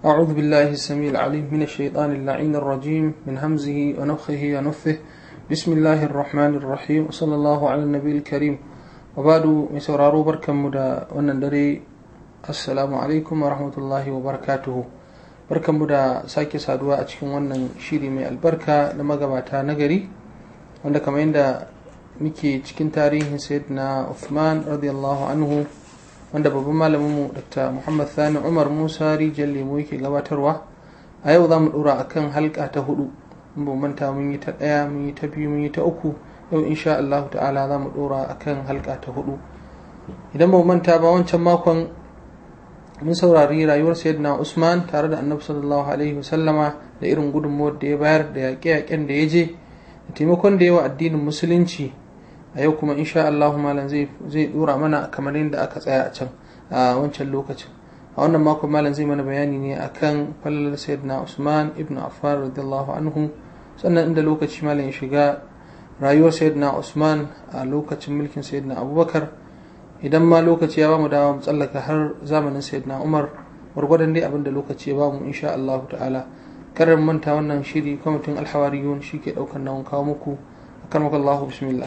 أعوذ بالله السميع العليم من الشيطان اللعين الرجيم من همزه ونفخه ونفثه بسم الله الرحمن الرحيم وصلى الله على النبي الكريم وبعد مسورارو بركم مدى ونندري السلام عليكم ورحمة الله وبركاته barkan mu da sake saduwa a cikin wannan shiri mai albarka na magabata na gari wanda kamar yadda muke cikin tarihin sayyidina Uthman radiyallahu anhu wanda babban malaminmu dr muhammad sani umar musa rijiyar lemo yake gabatarwa a yau za mu dora a kan halka ta hudu in ba manta mun yi ta ɗaya mun yi ta biyu mun yi ta uku yau insha allahu ta'ala za mu dora a kan halka ta hudu idan ba manta ba wancan makon mun saurari rayuwar sayyidina usman tare da annabi sallallahu alaihi wasallama da irin gudunmuwar da ya bayar da yaƙe-yaƙen da ya je da taimakon da yawa addinin musulunci a yau kuma insha Allah malam zai dora mana kamar yadda aka tsaya a can a wancan lokacin a wannan makon malam zai mana bayani ne akan falalar sayyidina Usman ibn Affan radiyallahu anhu sannan inda lokaci malam ya shiga rayuwar sayyidina Usman a lokacin mulkin sayyidina Abubakar idan ma lokaci ya bamu dawa mu tsallaka har zamanin sayyidina Umar gwargwadon dai abinda lokaci ya bamu insha Allah ta'ala karar manta wannan shiri kwamitin alhawariyun shi ke daukar nawon kawo muku akarmakallahu bismillah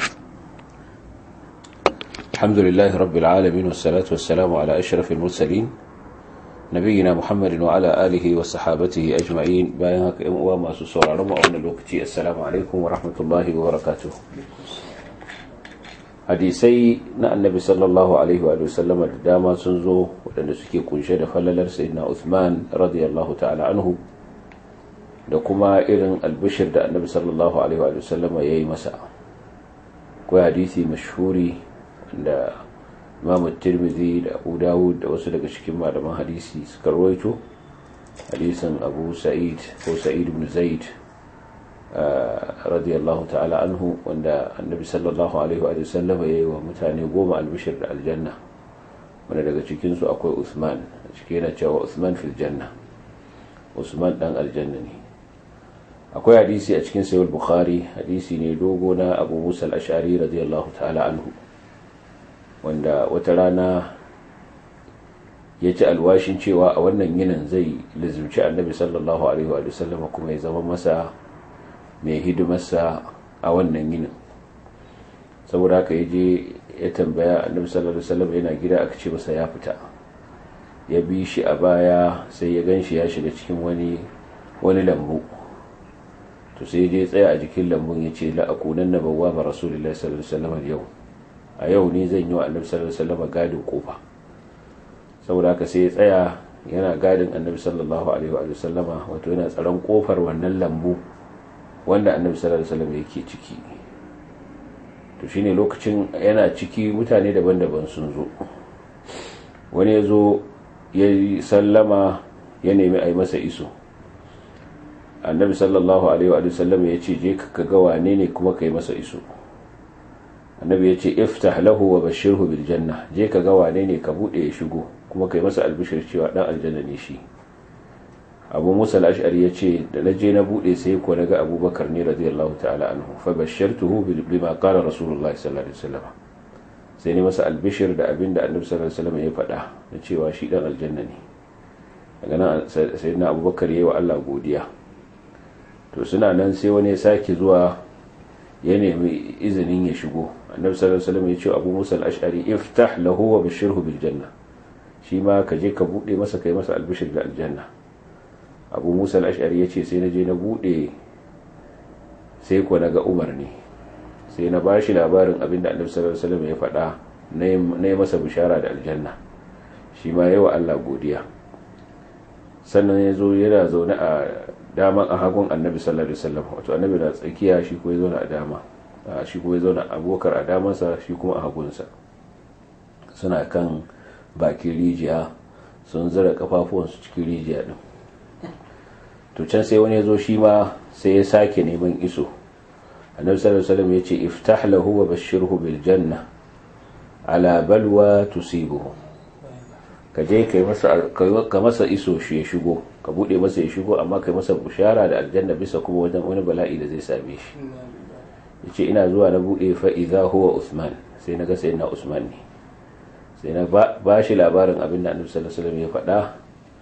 الحمد لله رب العالمين والصلاة والسلام على أشرف المرسلين نبينا محمد وعلى آله وصحابته أجمعين بايهاك وما سسور رمى أولا الوقتي السلام عليكم ورحمة الله وبركاته hadisai na annabi sallallahu alaihi wa sallama da dama sun zo waɗanda suke kunshe da falalar sayyidina Uthman radiyallahu ta'ala anhu da kuma irin albishir da annabi sallallahu alaihi wa sallama ya yi masa akwai hadisi mashhuri da imamu tirmidhi da abu dawud da wasu daga cikin malaman hadisi suka rawaito hadisin abu sa'id ko sa'id ibn zaid radiyallahu ta'ala anhu wanda annabi sallallahu alaihi wa sallam ya yi wa mutane goma albishir da aljanna wanda daga cikinsu akwai usman a ciki yana cewa usman fil janna usman dan aljanna ne akwai hadisi a cikin sayar bukhari hadisi ne dogo na abu musa al-ashari radiyallahu ta'ala anhu wanda wata rana ya ci alwashin cewa a wannan yinin zai lizimci annabi sallallahu alaihi wa sallam kuma ya zama masa mai hidimarsa a wannan yinin saboda haka ya je ya tambaya annabi sallallahu alaihi wasallam yana gida aka ce masa ya fita ya bi shi a baya sai ya gan shi ya shiga cikin wani wani lambu to sai ya je tsaya a jikin lambun ya ce la'akunan na bawa ba rasulullahi sallallahu alaihi wasallam yau a yau ne zan yi wa annabi sallallahu alaihi wasallam gadin kofa saboda haka sai ya tsaya yana gadin annabi sallallahu alaihi wasallama wato yana tsaron kofar wannan lambu wanda annabi sallallahu alaihi wasallam yake ciki to shine lokacin yana ciki mutane daban-daban sun zo wani ya zo ya yi sallama ya nemi a yi masa iso annabi sallallahu alaihi wasallam ya ce je ka ga wane ne kuma ka yi masa iso annabi ya ce iftah lahu wa bashirhu bil janna je ka ga wane ne ka bude ya shigo kuma kai masa albishir cewa dan aljanna ne shi abu musa al-ash'ari ya ce da na je na bude sai ko naga abubakar ne radiyallahu ta'ala anhu fa bashartuhu bima qala rasulullah sallallahu alaihi wasallam sai ne masa albishir da abinda annabi sallallahu alaihi wasallam ya faɗa na cewa shi dan aljanna ne daga nan sayyidina abubakar yayi wa Allah godiya to suna nan sai wani ya sake zuwa ya nemi izinin ya shigo annabi sallallahu alaihi wasallam ya ce abu musa al-ash'ari iftah lahu wa bashirhu bil janna shi ma ka je ka bude masa kai masa albishir da aljanna abu musa al-ash'ari ya ce sai na je na bude sai ko naga umar ne sai na bashi labarin abin da annabi sallallahu alaihi wasallam ya faɗa na yi masa bishara da aljanna shi ma yawa Allah godiya sannan ya zo yana zaune a daman a hagun annabi sallallahu alaihi wasallam wato annabi na tsakiya shi ko ya zauna a dama shi ko ya zauna abokar a damansa shi kuma a hagunsa suna kan bakin rijiya sun zira kafafuwansu cikin rijiya din to can sai wani ya zo shi ma sai ya sake neman iso annabi sallallahu alaihi wasallam ya ce iftah lahu wa bashirhu bil janna ala balwa tusibuhu ka je kai masa ka masa iso shi ya shigo ka bude masa ya shigo amma kai masa bushara da aljanna bisa kuma wajen wani bala'i da zai same shi yace ina zuwa na bude fa idza huwa usman sai naga sai na usman ne sai na ba shi labarin abin da annabi sallallahu alaihi wasallam ya faɗa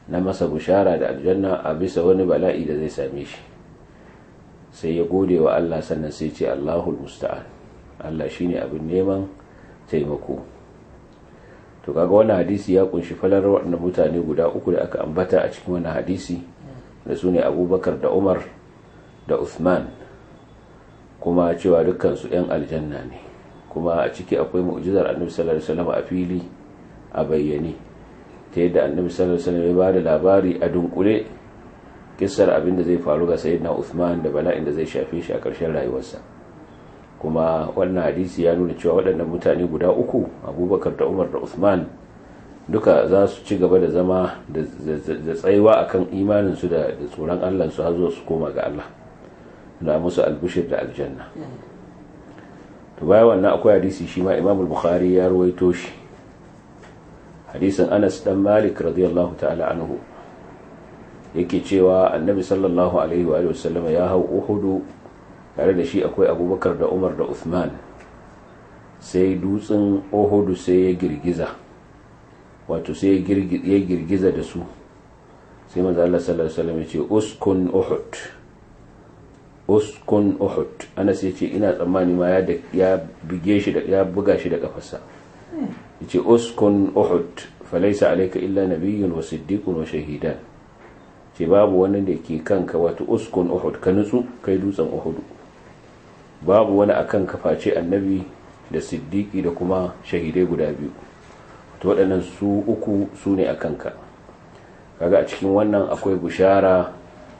na masa bushara da aljanna a bisa wani bala'i da zai same shi sai ya gode wa Allah sannan sai ce Allahul musta'an Allah shine abin neman taimako to kaga wannan hadisi ya kunshi falar waɗannan mutane guda uku da aka ambata a cikin wannan hadisi da su ne abubakar da umar da uthman kuma cewa dukkansu 'yan aljanna ne kuma a ciki akwai mu'jizar annabi sallallahu alaihi wasallam a fili a bayyane ta yadda annabi sallallahu alaihi wasallam ya bada labari a dunkule kissar abin da zai faru ga sayyidina uthman da bala'in da zai shafe shi a ƙarshen rayuwarsa kuma wannan hadisi ya nuna cewa waɗannan mutane guda uku abubakar da umar da usman duka za su ci gaba da zama da tsayuwa akan imaninsu da tsoron allansu har zuwa su koma ga allah na musu albishir da aljanna to baya wannan akwai hadisi shi ma imam bukhari ya ruwaito shi hadisin anas dan malik radiyallahu ta'ala anhu yake cewa annabi sallallahu alaihi wa sallam ya hau uhudu tare da shi akwai abubakar da umar da uthman sai dutsen ohudu sai ya girgiza wato sai ya girgiza da su sai maza Allah sallallahu alaihi wasallam ya ce uskun uhud uskun uhud ana sai ce ina tsammani ma ya bige shi da ya buga shi da kafarsa yace uskun uhud falaysa alayka illa nabiyyun wa siddiqun wa shahidan ce babu wani da ke kanka wato uskun uhud ka nutsu kai dutsen uhudu babu wani akan kaface annabi da siddiki da kuma shahidai guda biyu to waɗannan su uku su ne a kanka kaga a cikin wannan akwai bushara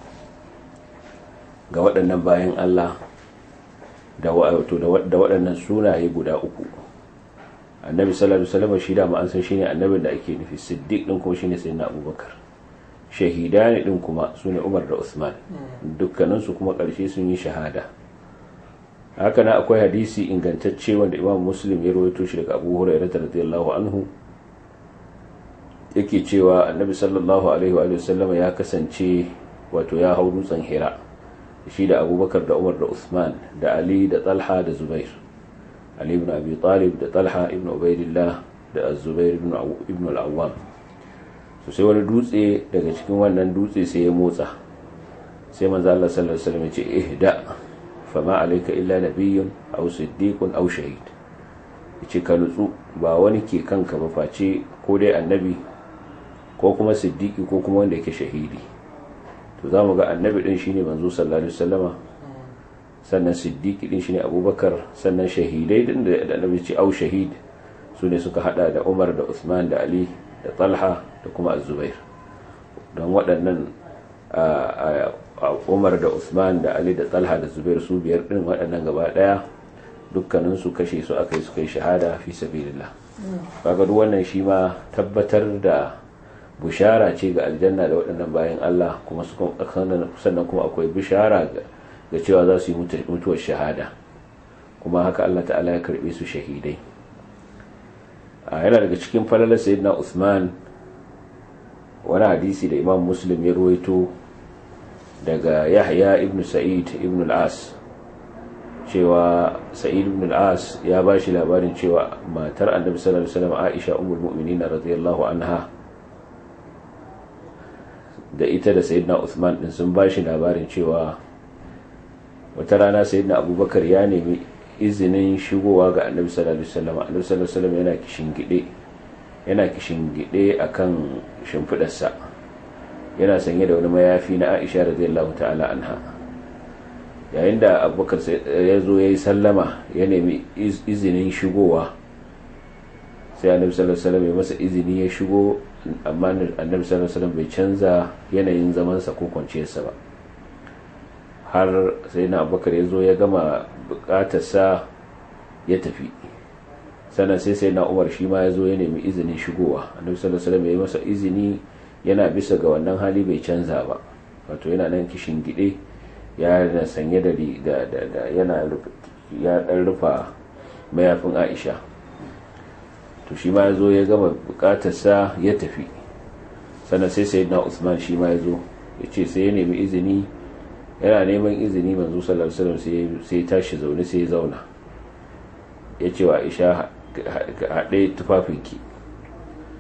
ga waɗannan bayan Allah da waɗannan sunaye guda uku annabi sallallahu alaihi wasallam shi da ma an san shine annabin da ake nufi siddiq din kuma shine sayyidina abubakar shahidani din kuma sune umar da usman dukkaninsu kuma ƙarshe sun yi shahada haka na akwai hadisi ingantacce wanda imam muslim ya rawaito shi daga abu hurairah radiyallahu anhu yake cewa annabi sallallahu alaihi wa sallama ya kasance wato ya hau dutsen hira shi da abubakar da umar da usman da ali da talha da zubair ali ibn abi talib da talha ibn ubaidillah da zubair ibn al-awwam so sai wani dutse daga cikin wannan dutse sai ya motsa sai manzo Allah sallallahu alaihi wasallam ya ce ihda fama alaika illa nabiyyun aw siddiqun aw shahid yace ka nutsu ba wani ke kanka ba face ko dai annabi ko kuma siddiqi ko kuma wanda yake shahidi to zamu ga annabi din shine manzo sallallahu alaihi wasallama sannan siddiqi din shine abubakar sannan shahidai din da annabi ce aw shahid su ne suka hada da umar da usman da ali da talha da kuma az-zubair don waɗannan umar da usman da ali da talha da zubair su biyar din waɗannan gaba ɗaya dukkaninsu kashe su aka yi suka yi shahada fi sabilillah kaga duk wannan shi ma tabbatar da bushara ce ga aljanna da waɗannan bayan Allah kuma sannan kuma akwai bishara ga cewa za su yi mutuwar shahada kuma haka Allah ta'ala ya karɓe su shahidai yana daga cikin falalar sayyidina Usman wani hadisi da imam muslim ya ruwaito daga yahya ibn sa'id ibn al-as cewa sa'id ibn al-as ya ba shi labarin cewa matar annabi sallallahu alaihi wasallam aisha ummul mu'minin radiyallahu anha da ita da sayyidina uthman din sun ba shi labarin cewa wata rana sayyidina abubakar ya nemi izinin shigowa ga annabi sallallahu alaihi wasallam annabi sallallahu alaihi wasallam yana kishingide yana kishingide akan shimfidarsa yana sanye da wani mayafi na Aisha radiyallahu ta'ala anha yayin da Abubakar ya zo yayi sallama ya nemi izinin shigowa sai Annabi sallallahu alaihi wasallam ya masa izini ya shigo amma Annabi sallallahu alaihi wasallam bai canza yanayin zaman sa ko kwanciyarsa ba har sai na Abubakar ya zo ya gama bukatarsa ya tafi sannan sai sai na umar shi ma ya zo ya nemi izinin shigowa annabi sallallahu alaihi wasallam ya yi masa izini yana bisa ga wannan hali bai canza ba wato yana nan kishin gide ya na sanye da da da yana ya dan rufa mayafin Aisha to shi ma ya zo ya gama bukatarsa ya tafi sannan sai sayyidina Usman shi ma ya zo ya ce sai ya nemi izini yana neman izini manzo sallallahu alaihi wasallam sai ya tashi zaune sai ya zauna ya ce wa Aisha haɗe tufafinki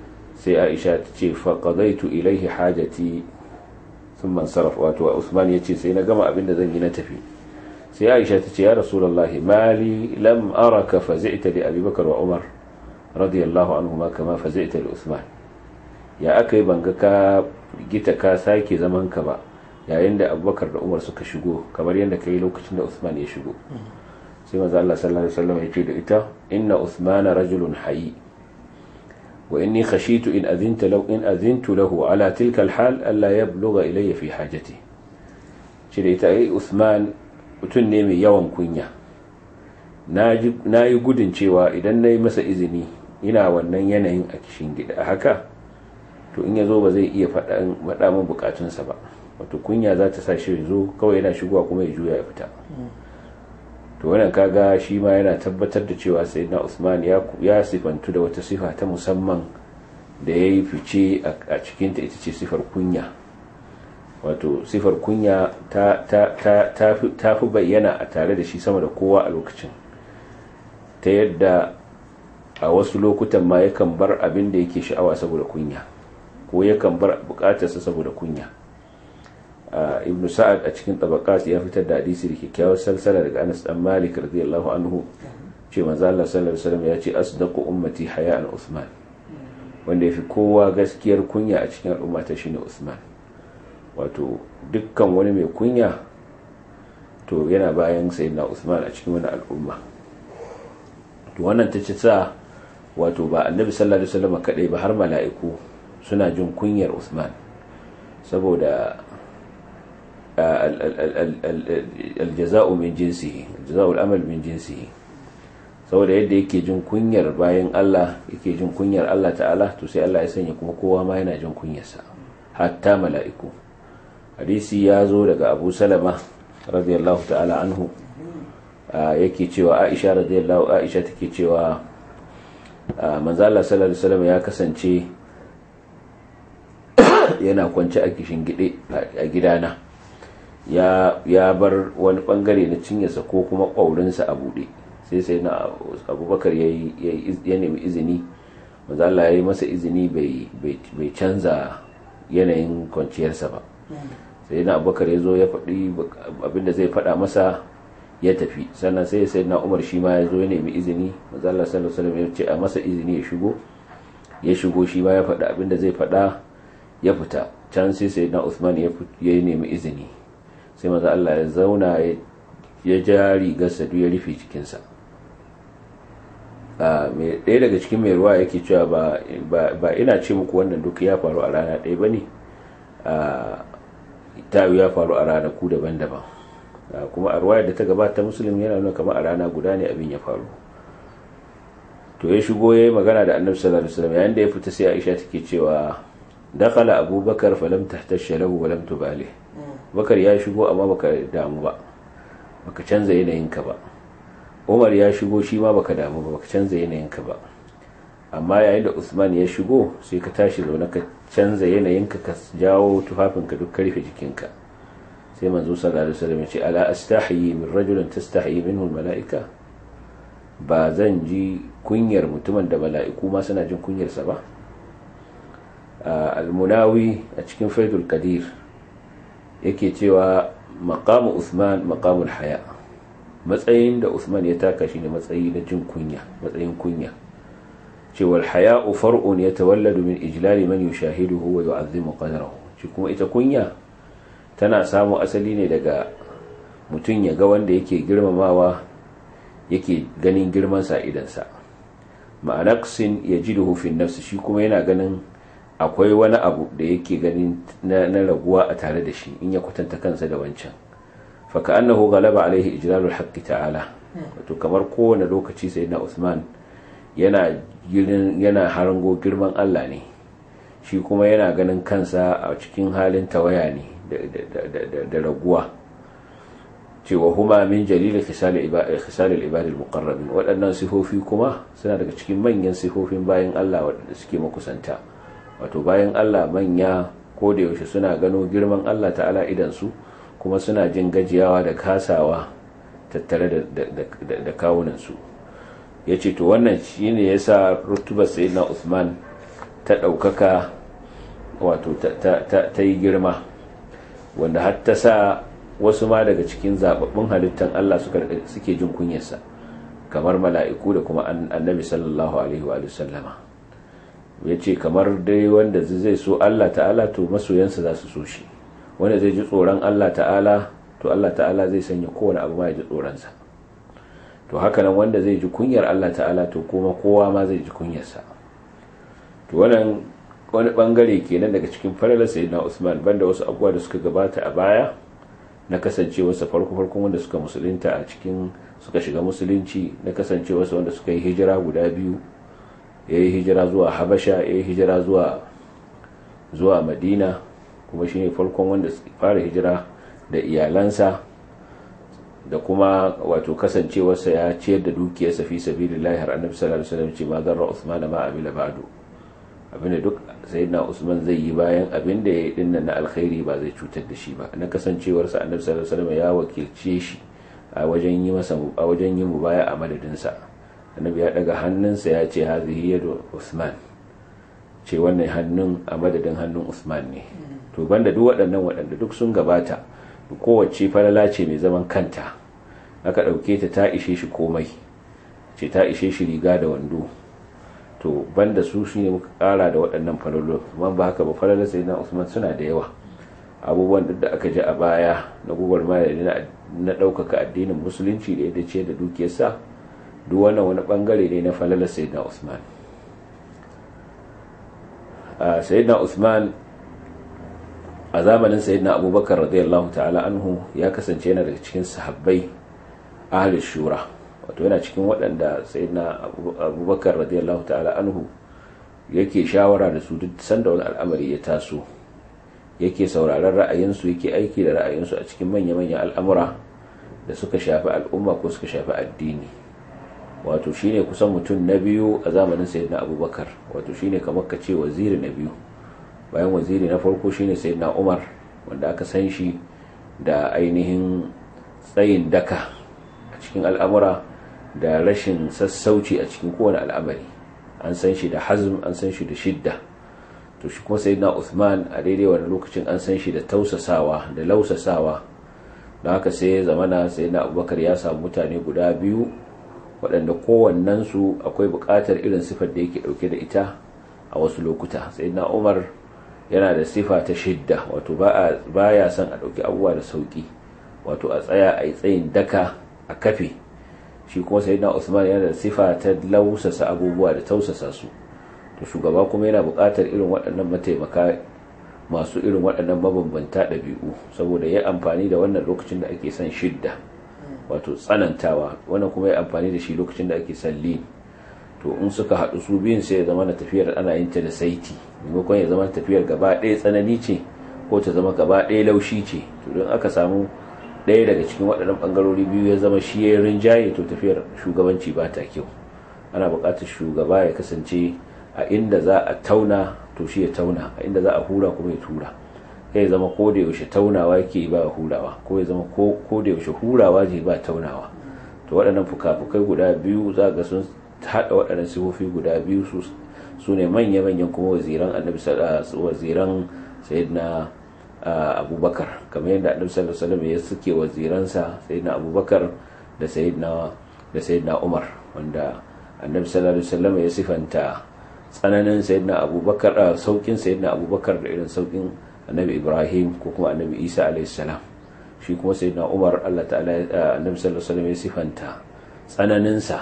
sai aisha ta ce faƙazaitu ilaihi hajati sun man sarrafa wato usman ya ce sai na gama abin da zan yi na tafi sai aisha ta ce ya rasulallahi mali lam araka fazi'ta li abubakar wa umar radiyallahu anhuma kama fazi'ta li usman ya aka yi banga ka gita ka sake zaman ka ba yayin da abubakar da umar suka shigo kamar yadda ka yi lokacin da usman ya shigo sai maza Allah sallallahu alaihi wasallam ya ce da ita inna usmana rajulun hayy وإني خشيت إن أذنت لو إن أذنت له على تلك الحال ألا يبلغ إلي في حاجتي شريت أي أثمان mutum ne mai yawan kunya na yi gudun cewa idan na yi masa izini ina wannan yanayin a kishin gida haka to in ya zo ba zai iya faɗa min bukatunsa ba wato kunya za ta sa shi zo kawai yana shigowa kuma ya juya ya fita to wannan kaga shi ma yana tabbatar da cewa sayyidina Usman ya ya sifantu da wata sifa ta musamman da ya yi fice a cikin ta ita ce sifar kunya wato sifar kunya ta ta ta ta fi bayyana a tare da shi sama da kowa a lokacin ta yadda a wasu lokutan ma yakan bar abin da yake sha'awa saboda kunya ko yakan bar bukatarsa saboda kunya ibn sa'ad a cikin tabaqat ya fitar da hadisi da kyakkyawar salsala daga Anas dan Malik radiyallahu anhu ce manzo Allah sallallahu alaihi wasallam ya ce asdaqu ummati haya'an Uthman wanda yafi kowa gaskiyar kunya a cikin al'umma ta shine Uthman wato dukkan wani mai kunya to yana bayan sayyidina Uthman a cikin wani al'umma to wannan ta ce sa wato ba annabi sallallahu alaihi wasallam kadai ba har mala'iku suna jin kunyar Uthman saboda aljaza'u min jinsihi aljaza'u al'amal min jinsihi saboda yadda yake jin kunyar bayan Allah yake jin kunyar Allah ta'ala to sai Allah ya sanya kuma kowa ma yana jin kunyarsa hatta mala'iku hadisi ya zo daga Abu Salama radiyallahu ta'ala anhu yake cewa Aisha radiyallahu Aisha take cewa manzo Allah sallallahu alaihi wasallam ya kasance yana kwance a kishin gide a gidana ya bar wani bangare na cinyarsa ko kuma ƙwaurinsa a buɗe sai sai na abubakar ya nemi izini maza Allah ya yi masa izini bai canza yanayin kwanciyarsa ba sai na abubakar ya zo ya faɗi abinda zai faɗa masa ya tafi sannan sai sai na umar shi ma ya zo ya nemi izini maza Allah sallallahu alaihi ya ce a masa izini ya shigo ya shigo shi ma ya faɗa abinda zai faɗa ya fita can sai sai na Uthman ya nemi izini sai maza Allah ya zauna ya ja rigarsa duk ya rufe cikinsa ɗaya daga cikin mai ruwa yake cewa ba ina ce muku wannan duk ya faru a rana ɗaya ba ne ta ya faru a ranaku daban-daban kuma a ruwayar da ta gabata musulun yana nuna kamar a rana guda ne abin ya faru to ya shigo ya yi magana da annabi sallallahu alaihi wasallam yayin da ya fita sai aisha take cewa dakala abubakar falam tahtasha lahu wa lam tubalih bakar ya shigo amma baka damu ba baka canza yanayinka ba umar ya shigo shi ma baka damu ba baka canza yanayinka ba amma yayin da usman ya shigo sai ka tashi zaune ka canza yanayinka ka jawo tufafinka duk karfe jikinka sai manzo sallallahu alaihi wasallam ya ce ala astahi min rajulin tastahi minhu malaika ba zan ji kunyar mutumin da mala'iku ma suna jin kunyarsa ba al-munawi a cikin faidul qadir yake cewa maqamu Usman maqamul haya matsayin da Usman ya taka shi ne matsayi na jin kunya matsayin kunya cewa haya'u far'un yatawalladu min ijlali man yushahiduhu wa yu'azzimu qadrahu shi kuma ita kunya tana samu asali ne daga mutum ya ga wanda yake girmamawa yake ganin girman sa idansa ma'anaksin yajiduhu fi nafsi shi kuma yana ganin akwai wani abu da yake ganin na raguwa a tare da shi in ya kwatanta kansa da wancan faka annahu galaba alaihi ijlalul haqqi ta'ala wato kamar kowane lokaci sai na Usman yana yana harango girman Allah ne shi kuma yana ganin kansa a cikin halin tawaya ne da raguwa cewa huma min jalil khisal al-ibad al-muqarrabin waɗannan sifofi kuma suna daga cikin manyan sifofin bayan Allah waɗanda suke makusanta wato bayan Allah manya ko da yaushe suna gano girman Allah ta'ala idansu kuma suna jin gajiyawa da kasawa tattare da kawunansu ya ce to wannan shi ne ya sa rutubar sayidina Usman ta ɗaukaka wato ta yi girma wanda har ta sa wasu ma daga cikin zababbun halittan Allah suke jin kunyarsa kamar mala'iku da kuma annabi sallallahu alaihi wa sallama ya ce kamar dai wanda zai so Allah ta'ala to masoyansa za su so shi wanda zai ji tsoron Allah ta'ala to Allah ta'ala zai sanya kowane abu ma ya ji tsoronsa to haka nan wanda zai ji kunyar Allah ta'ala to kuma kowa ma zai ji kunyarsa to wannan wani bangare kenan daga cikin falalar sayyidina Usman banda wasu abubuwa da suka gabata a baya na kasancewarsa farko farkon wanda suka musulunta a cikin suka shiga musulunci na kasancewarsa wanda suka yi hijira guda biyu ya yi hijira zuwa habasha ya yi hijira zuwa zuwa madina kuma shine farkon wanda fara hijira da iyalansa da kuma wato kasancewarsa ya ciyar da dukiyarsa fi sabilillahi har annabi sallallahu alaihi wasallam ce ma zarra usman ma amila ba'du abinda duk sayyidina usman zai yi bayan abinda ya yi dinnan na alkhairi ba zai cutar da shi ba na kasancewarsa annabi sallallahu alaihi wasallam ya wakilce shi a wajen yi masa a wajen yin mubaya a madadinsa annabi ya daga hannunsa ya ce hazihi yadu usman ce wannan hannun a madadin hannun usman ne to banda duk waɗannan waɗanda duk sun gabata kowace falala ce mai zaman kanta aka ɗauke ta ta ishe shi komai ce ta ishe shi riga da wando to banda su shi ne muka ƙara da waɗannan falalo man ba haka ba falala sai na usman suna da yawa abubuwan duk da aka ji a baya na gubar maya na ɗaukaka addinin musulunci da yadda ce da dukiyarsa duk wannan wani ɓangare ne na falala sai na usman sayyidina usman a zamanin sayyidina abubakar radiyallahu ta'ala anhu ya kasance yana daga cikin sahabbai ahli shura wato yana cikin waɗanda sayyidina abubakar radiyallahu ta'ala anhu yake shawara da su duk sanda wani al'amari ya taso yake sauraron ra'ayinsu yake aiki da ra'ayinsu a cikin manya-manyan al'amura da suka shafi al'umma ko suka shafi addini wato shine kusan mutum na biyu a zamanin sayyidina abubakar wato shine kamar ka ce waziri na biyu bayan waziri na farko shine sayyidina umar wanda aka san shi da ainihin tsayin daka a cikin al'amura da rashin sassauci a cikin kowane al'amari an san shi da hazm an san shi da shidda to shi kuma sayyidina uthman a daidai wani lokacin an san shi da tausasawa da lausasawa don haka sai ya zamana sayyidina abubakar ya samu mutane guda biyu waɗanda kowannensu akwai buƙatar irin sifar da yake ɗauke da ita a wasu lokuta sayyidina umar yana da sifa ta shidda wato ba ya son a ɗauki abubuwa da sauƙi wato a tsaya a yi tsayin daka a kafe shi kuma sai na usman yana da sifa ta lausasa abubuwa da tausasa su to shugaba kuma yana buƙatar irin waɗannan mataimaka masu irin waɗannan mabambanta ɗabi'u saboda ya amfani da wannan lokacin da ake son shidda wato tsanantawa wannan kuma ya amfani da shi lokacin da ake son lin to in suka haɗu su biyun sai ya zama na tafiyar ana yin ta da saiti maimakon ya zama tafiyar gaba ɗaya tsanani ce ko ta zama gaba ɗaya laushi ce to don aka samu ɗaya daga cikin waɗannan ɓangarori biyu ya zama shi ya rinjaye to tafiyar shugabanci ba ta kyau ana buƙatar shugaba ya kasance a inda za a tauna to shi ya tauna a inda za a hura kuma ya tura kai ya zama ko da yaushe taunawa yake ba hurawa ko ya zama ko da yaushe hurawa je ba taunawa to waɗannan fuka-fukai guda biyu za ga sun haɗa waɗannan sifofi guda biyu su ne manya-manyan kuma waziran annabi waziran sayyidina abubakar kamar yadda annabi sallallahu alaihi wasallam ya suke waziransa sayyidina abubakar da sayyidina da sayyidina umar wanda annabi sallallahu alaihi wasallam ya sifanta tsananin sayyidina abubakar saukin sayyidina abubakar da irin saukin annabi ibrahim ko kuma annabi isa alaihi salam shi kuma sayyidina umar Allah ta'ala annabi sallallahu alaihi wasallam ya sifanta tsananinsa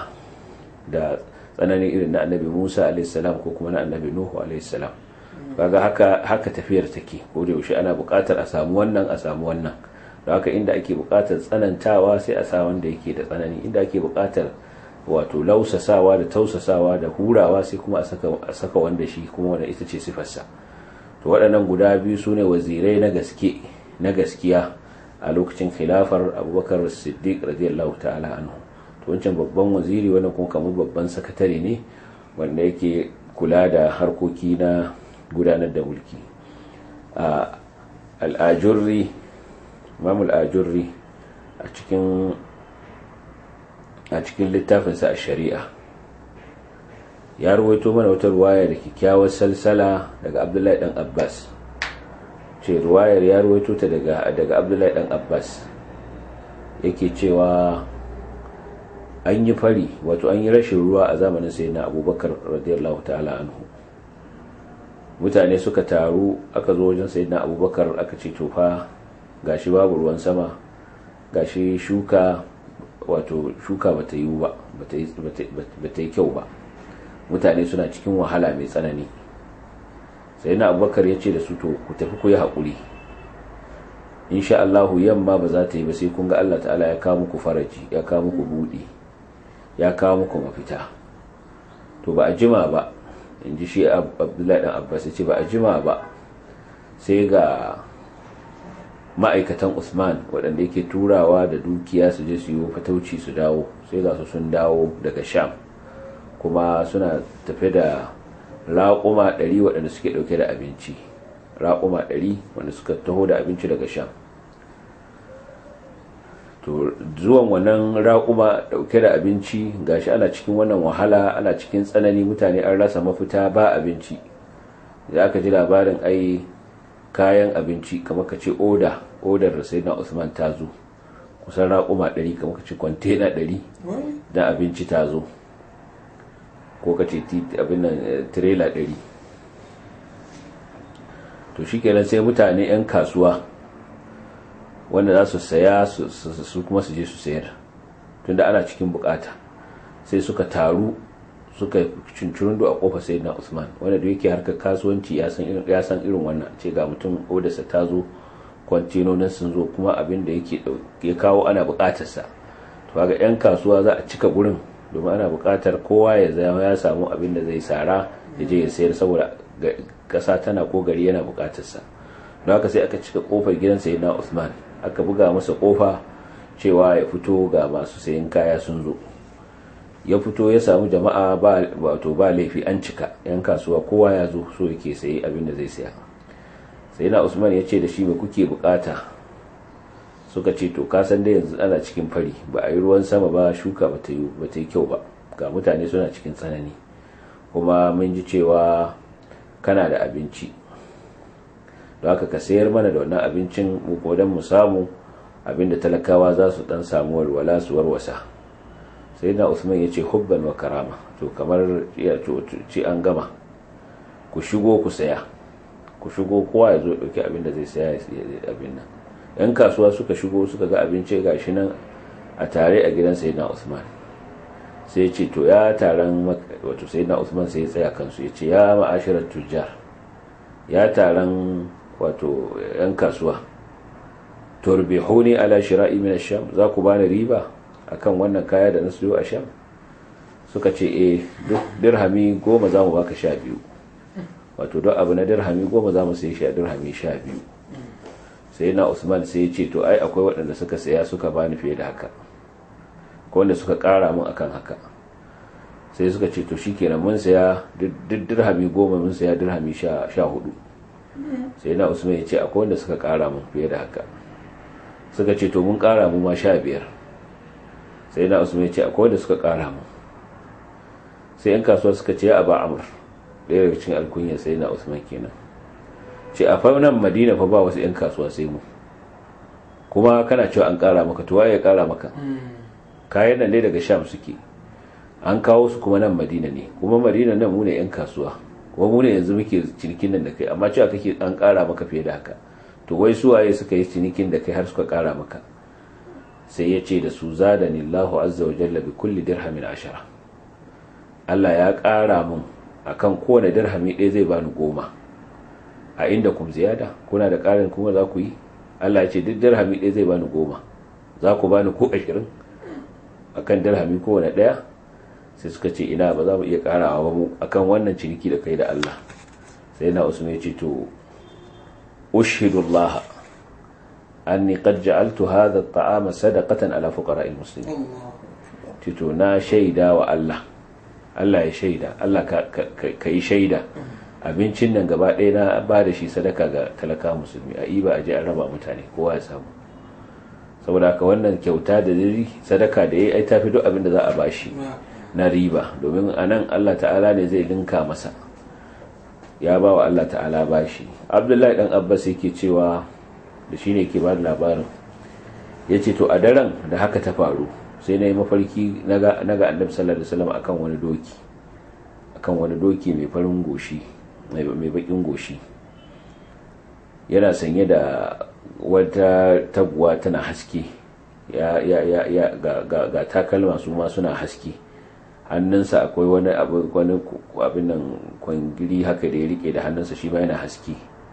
da tsananin irin na annabi musa alaihissalam ko kuma na annabi nuhu alaihissalam kaga haka haka tafiyar take ko da yaushe ana buƙatar a samu wannan a samu wannan da haka inda ake buƙatar tsanantawa sai a sa wanda yake da tsanani inda ake buƙatar wato lausasawa da tausasawa da hurawa sai kuma a saka wanda shi kuma wanda ita ce sifarsa to waɗannan guda biyu su ne wazirai na gaske na gaskiya a lokacin khilafar abubakar siddiq radiyallahu ta'ala anhu wancan babban waziri wannan kuma kamar babban sakatare ne wanda yake kula da harkoki na gudanar da mulki al'ajurri imam al'ajurri a cikin a cikin littafinsa a shari'a ya ruwaito mana wata ruwaya da kyakkyawar salsala daga abdullahi dan abbas ce ruwayar ya ruwaito ta daga daga abdullahi dan abbas yake cewa an yi fari wato an yi rashin ruwa a zamanin sai na abubakar radiyallahu ta'ala anhu mutane suka taru aka zo wajen sai na abubakar aka ce tofa gashi babu ruwan sama gashi shuka wato shuka bata yi ba bata yi kyau ba mutane suna cikin wahala mai tsanani sai na abubakar ya ce da su to ku tafi ku yi haƙuri insha Allahu yamma ba za ta yi ba sai kun ga Allah ta'ala ya kawo muku faraji ya kawo muku buɗi ya kawo muku mafita to ba a jima ba in ji shi abdullahi dan abbas ya ce ba a jima ba sai ga ma'aikatan usman waɗanda yake turawa da dukiya su je su yi fatauci su dawo sai ga su sun dawo daga sham kuma suna tafe da raƙuma ɗari waɗanda suke ɗauke da abinci raƙuma ɗari wanda suka taho da abinci daga sham to zuwan wannan raƙuma ɗauke da abinci gashi ana cikin wannan wahala ana cikin tsanani mutane an rasa mafita ba abinci da aka ji labarin ai kayan abinci kamar ka ce oda odar sai na usman ta zo kusan raƙuma ɗari kamar ka ce kwantena ɗari da abinci ta zo ko ka ce abin nan tirela ɗari to shi kenan sai mutane 'yan kasuwa wanda za su saya su kuma su je su sayar tunda ana cikin bukata sai suka taru suka cincirindo a kofa sai na usman wanda da yake harkar kasuwanci ya san irin wannan ce ga mutum odarsa ta zo kwantinonin sun zo kuma abin da yake ya kawo ana bukatarsa to ga 'yan kasuwa za a cika gurin domin ana bukatar kowa ya zama ya samu abin da zai sara ya je ya sayar saboda kasa tana ko gari yana bukatarsa don haka sai aka cika kofar gidan sayyidina usman aka buga masa kofa cewa ya fito ga masu sayan kaya sun zo ya fito ya samu jama'a ba wato ba laifi an cika yan kasuwa kowa ya zo so yake sayi abin da zai saya sayyidina usman ya ce da shi me kuke bukata suka ce to ka san da yanzu ana cikin fari ba a yi ruwan sama ba shuka ba ta yi kyau ba ga mutane suna cikin tsanani kuma mun ji cewa kana da abinci don haka ka sayar mana da wannan abincin mu don mu samu abinda talakawa za su dan samu walwala su warwasa sai na usman ya ce hubban wa karama to kamar ya ce an gama ku shigo ku saya ku shigo kowa ya zo dauki abinda zai saya ya abin nan yan kasuwa suka shigo suka ga abinci gashi nan a tare a gidan sayyidina usman sai ce to ya taron wato sayyidina usman sai ya tsaya kansu ya ce ya ma'ashirar tujjar ya taron wato yan kasuwa turbihuni ala shira'i min ash-sham za ku bani riba akan wannan kaya da na siyo a sham suka ce eh duk dirhami goma za mu baka sha biyu wato duk abu na dirhami goma za mu sai shi a dirhami sha biyu sai na usman sai ya ce to ai akwai waɗanda suka saya suka bani fiye da haka ko wanda suka ƙara mun akan haka sai suka ce to shikenan mun saya duk dirhami goma mun saya dirhami sha hudu sai na usman ya ce akwai wanda suka ƙara mun fiye da haka suka ce to mun ƙara mu ma sha biyar sai na usman ya ce akwai wanda suka ƙara mu sai yan kasuwa suka ce a ba amur ɗaya daga cikin alkunya sai na usman kenan ce a nan madina fa ba wasu 'yan kasuwa sai mu kuma kana cewa an kara maka tuwa ya kara maka kayan nan dai daga sham suke an kawo su kuma nan madina ne kuma madina nan mu ne 'yan kasuwa kuma mu ne yanzu muke cinikin nan da kai amma cewa kake an kara maka fiye da haka to wai su waye suka yi cinikin da kai har suka kara maka sai ya ce da su zadani Allahu azza wa jalla bi kulli dirhamin ashara Allah ya kara mun akan kowane dirhami ɗaya zai bani goma a inda kum ziyada kuna da ƙarin kuma za ku yi Allah ya ce duk dirhami ɗaya zai bani goma za ku bani ko ashirin a kan dirhami kowane ɗaya sai suka ce ina ba za mu iya ƙarawa ba mu akan wannan ciniki da kai da Allah sai na usman ya ce to ushidu Allah anni qad ja'altu hadha at-ta'ama sadaqatan ala fuqara'il muslimin to na shaida wa Allah Allah ya shaida Allah ka yi shaida abincin nan gaba ɗaya na ba da shi sadaka ga talaka musulmi a iba a je an raba mutane kowa ya samu saboda haka wannan kyauta da diri sadaka da ya yi tafi duk abin da za a bashi na riba domin anan Allah ta'ala ne zai linka masa ya ba wa Allah ta'ala bashi abdullahi dan abbas yake cewa da shine ke ba da labarin ya ce to a daren da haka ta faru sai na yi mafarki na ga annabi sallallahu alaihi wasallam akan wani doki akan wani doki mai farin goshi mai bakin goshi yana sanye da wata taguwa tana haske ya ya ya ya ga, ga, ga takalma su ma suna haske hannunsa akwai wani abu wani abin nan kwangiri haka da ya rike da hannunsa shi ma yana haske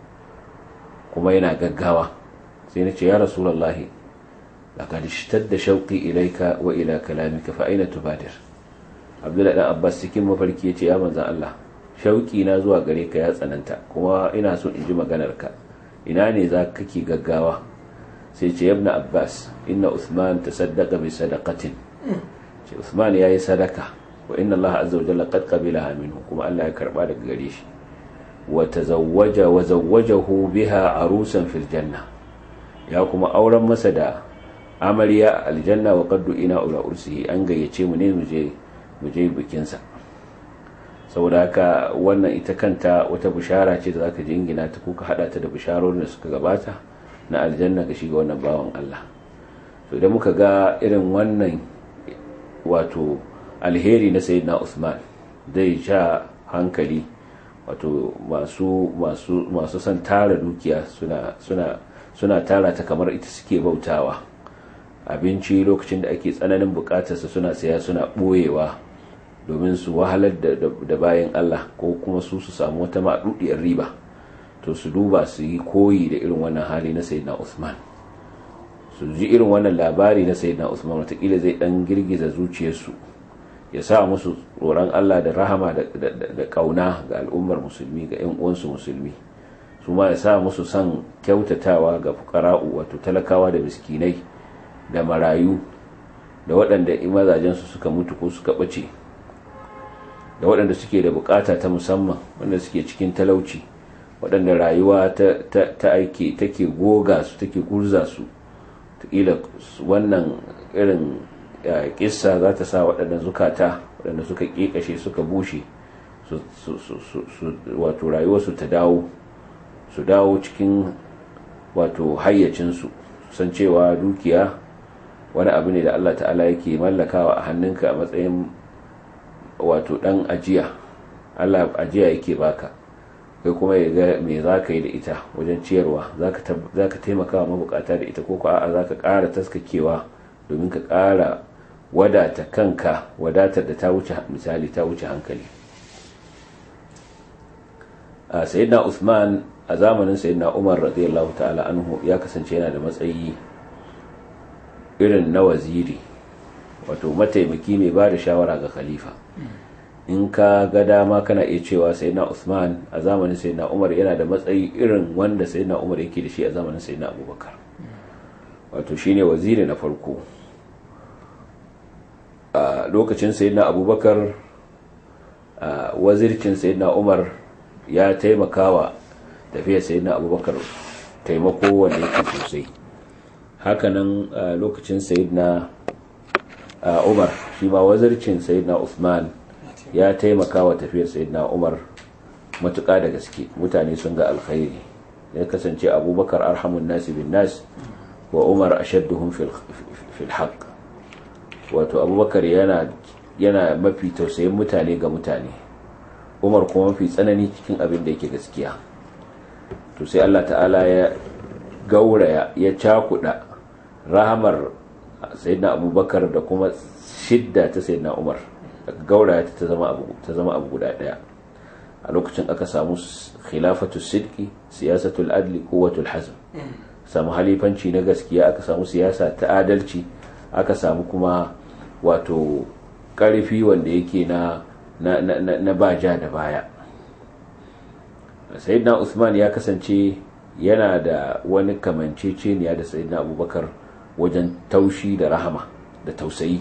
kuma yana gaggawa sai na ce ya rasulullahi laqad ishtadda shauqi ilayka wa ila kalamika fa aina tubadir abdullahi dan abbas cikin mafarki yace ya manzon Allah shauki na zuwa gare ka ya tsananta kuma ina so in ji maganarka ina ne za ka kake gaggawa sai ce yabna abbas inna usman tasaddaqa bi sadaqatin ce usman yayi sadaka wa inna allaha azza wa jalla qad qabilaha minhu kuma Allah ya karba daga gare shi wa tazawwaja wa zawwajahu biha arusan fil janna ya kuma auren masa da amarya aljanna wa qaddu ina ula ursihi an gayyace mu ne mu je mu je bikin sa saboda haka wannan ita kanta wata bishara ce da zaka jingina ta kuka hada ta da bisharorin da suka gabata na aljanna ga shiga wannan bawan Allah to idan muka ga irin wannan wato alheri na sayyidina Usman zai sha hankali wato masu masu masu son tara dukiya suna suna suna tara ta kamar ita suke bautawa abinci lokacin da ake tsananin bukatarsa suna saya suna boyewa domin su wahalar da bayan Allah ko kuma su su samu wata maɗuɗiyar riba to su duba su yi koyi da irin wannan hali na sayyidina Usman su ji irin wannan labari na sayyidina Usman watakila zai dan girgiza zuciyarsu ya sa musu tsoron Allah da rahama da kauna ga al'ummar musulmi ga 'yan uwansu musulmi su ma ya sa musu son kyautatawa ga fukara'u wato talakawa da miskinai da marayu da waɗanda mazajensu suka mutu ko suka ɓace da waɗanda suke da bukata ta musamman wanda suke cikin talauci waɗanda rayuwa ta aiki take goga su take gurza su taƙila wannan irin kissa za ta sa waɗannan zukata waɗanda suka ƙiƙashe suka bushe wato rayuwarsu ta dawo su dawo cikin wato hayyacinsu san cewa dukiya wani abu ne da Allah ta'ala yake mallakawa a hannunka a matsayin wato dan ajiya Allah ajiya yake baka kai kuma ya ga me za ka yi da ita wajen ciyarwa za ka taimaka wa mabukata da ita ko ko a'a za ka ƙara taskakewa domin ka ƙara wadata kanka wadatar da ta wuce misali ta wuce hankali a sayyidina Usman a zamanin sayyidina Umar radiyallahu ta'ala anhu ya kasance yana da matsayi irin na waziri wato mataimaki mai ba da shawara ga khalifa in ka ga dama kana iya cewa sayyidina Usman a zamanin sayyidina Umar yana da matsayi irin wanda sayyidina Umar yake da shi a zamanin sayyidina Abubakar wato shine waziri na farko a lokacin sayyidina Abubakar a wazircin sayyidina Umar ya taimakawa tafiyar sayyidina Abubakar taimako wanda yake sosai hakanan lokacin sayyidina Umar shi ma wazircin sayyidina Usman ya taimaka wa tafiyar sayyidina umar matuƙa da gaske mutane sun ga alkhairi ya kasance abubakar arhamun nasi bin nas wa umar ashadduhum fil haqq wato abubakar yana yana mafi tausayin mutane ga mutane umar kuma mafi tsanani cikin abin da yake gaskiya to sai Allah ta'ala ya gauraya ya cakuda rahamar sayyidina abubakar da kuma shidda ta sayyidina umar gauraya ta zama abu ta zama abu guda daya a lokacin aka samu khilafatu sidqi siyasatul adli quwwatul hazm samu halifanci na gaskiya aka samu siyasa ta adalci aka samu kuma wato karfi wanda yake na na na, na, na baja da baya sayyidina usman ya kasance yana da wani kamanceceniya da sayyidina abubakar wajen taushi da rahama da tausayi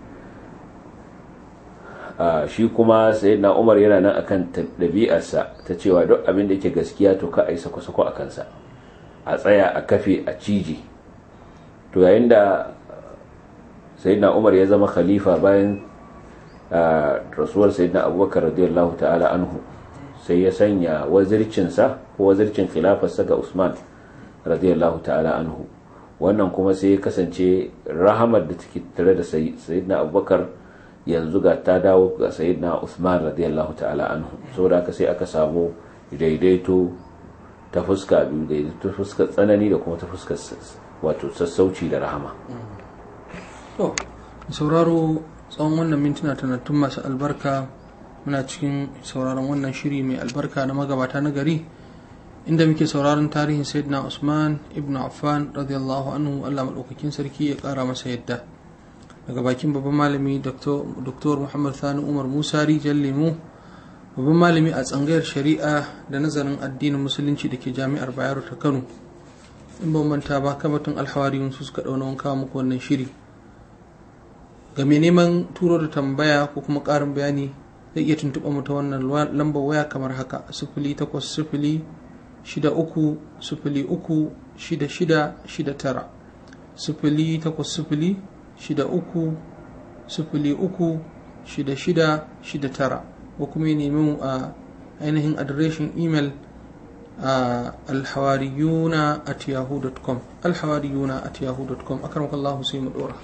Uh, shi kuma sayyidina umar yana nan akan ɗabi'arsa ta cewa duk abin da yake gaskiya to ka ai sako-sako a kansa a tsaya a kafe a ciji to yayin da sayyidina umar ya zama khalifa bayan rasuwar sayyidina abubakar radiyallahu ta'ala anhu sai ya sanya wazircinsa ko wazircin khilafarsa ga usman radiyallahu ta'ala anhu wannan kuma sai ya kasance rahamar da take tare da sayyidina abubakar yanzu ga ta dawo ga sayyidina usman radiyallahu ta'ala anhu saboda haka sai aka samu daidaito ta fuska biyu daidaito ta fuskar tsanani da kuma ta fuskar wato sassauci da rahama to sauraro tsawon wannan mintuna tanattun masu albarka muna cikin sauraron wannan shiri mai albarka na magabata na gari inda muke sauraron tarihin sayyidina usman ibn affan radiyallahu anhu allah maɗaukakin sarki ya ƙara masa yadda daga bakin babban malami dr muhammad sani umar musa rijal lemu babban malami a tsangayar shari'a da nazarin addinin musulunci da ke jami'ar bayero ta kano in ban manta ba kamatun alhawariyun su suka ɗauna wanka muku wannan shiri ga mai neman turo da tambaya ko kuma ƙarin bayani zai iya tuntuɓa mu ta wannan lambar waya kamar haka sifili takwas sifili shida uku sifili uku shida shida shida tara sifili takwas sifili shida uku sifili uku shida shida shida tara ko kuma ya nemi mu a ainihin adireshin imel a alhawariyuna at yahoo.com alhawariyuna at yahoo.com akarmakallahu sai mu dora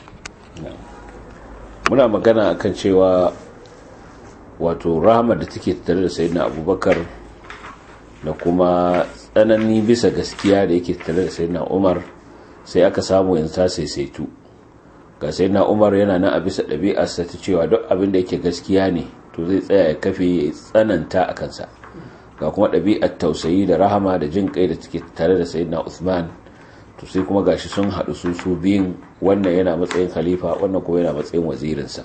muna magana akan cewa wato rahama da take tare da sayyidina abubakar da kuma tsanani bisa gaskiya da yake tare da sayyidina umar sai aka samu yanzu ta saisaitu ga sayyidina umar yana nan a bisa ɗabi'arsa ta cewa duk abin da yake gaskiya ne to zai tsaya ya kafe ya tsananta a kansa ga kuma ɗabi'ar tausayi da rahama da jin kai da take tare da sayyidina usman to sai kuma gashi sun haɗu su su biyun wannan yana matsayin khalifa wannan kuma yana matsayin wazirinsa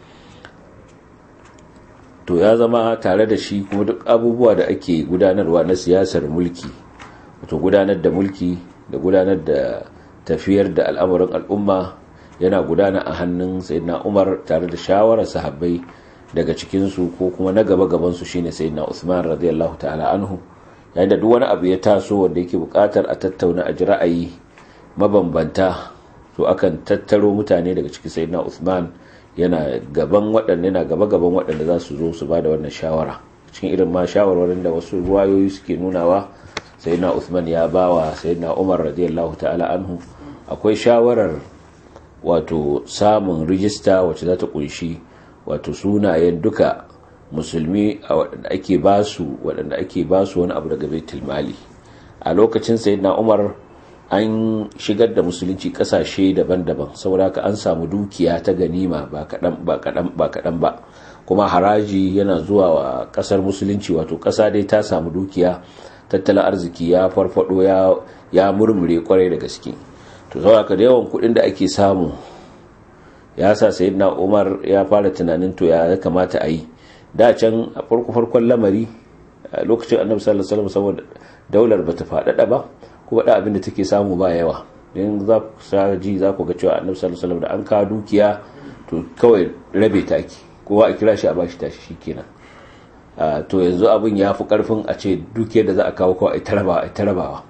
to ya zama tare da shi kuma duk abubuwa da ake gudanarwa na siyasar mulki wato gudanar da mulki da gudanar da tafiyar da al'amuran al'umma yana gudana a hannun sayyidina umar tare da shawarar sahabbai daga cikinsu ko kuma na gaba gabansu shine sayyidina usman radiyallahu ta'ala anhu yayin da duk wani abu ya taso wanda yake bukatar a tattauna a ji ra'ayi mabambanta to akan tattaro mutane daga cikin sayyidina usman yana gaban waɗanda yana gaba gaban waɗanda za su zo su ba da wannan shawara cikin irin ma shawarwarin da wasu ruwayoyi suke nunawa sayyidina usman ya bawa sayyidina umar radiyallahu ta'ala anhu akwai shawarar wato samun rijista wacce za ta kunshi wato sunayen duka musulmi a waɗanda ake basu waɗanda ake basu wani abu daga baitul mali a lokacin sayyidina umar an shigar da musulunci kasashe daban-daban saboda haka an samu dukiya ta ganima ba kaɗan ba kaɗan ba kaɗan ba kuma haraji yana zuwa wa ƙasar musulunci wato ƙasa dai ta samu dukiya tattalin arziki ya farfado ya ya murmure kwarai da gaske to saboda haka da yawan kuɗin da ake samu ya sa sayyidina umar ya fara tunanin to ya kamata a yi da can a farko farkon lamari a lokacin annabi sallallahu alaihi wasallam saboda daular bata faɗaɗa ba kuma da abin da take samu ba yawa don za ku ji za ku ga cewa annabi sallallahu alaihi wasallam da an kawo dukiya to kawai rabe taki kowa a kira shi a bashi tashi shikenan to yanzu abin ya fi karfin a ce dukiyar da za a kawo kawai a tarabawa a tarabawa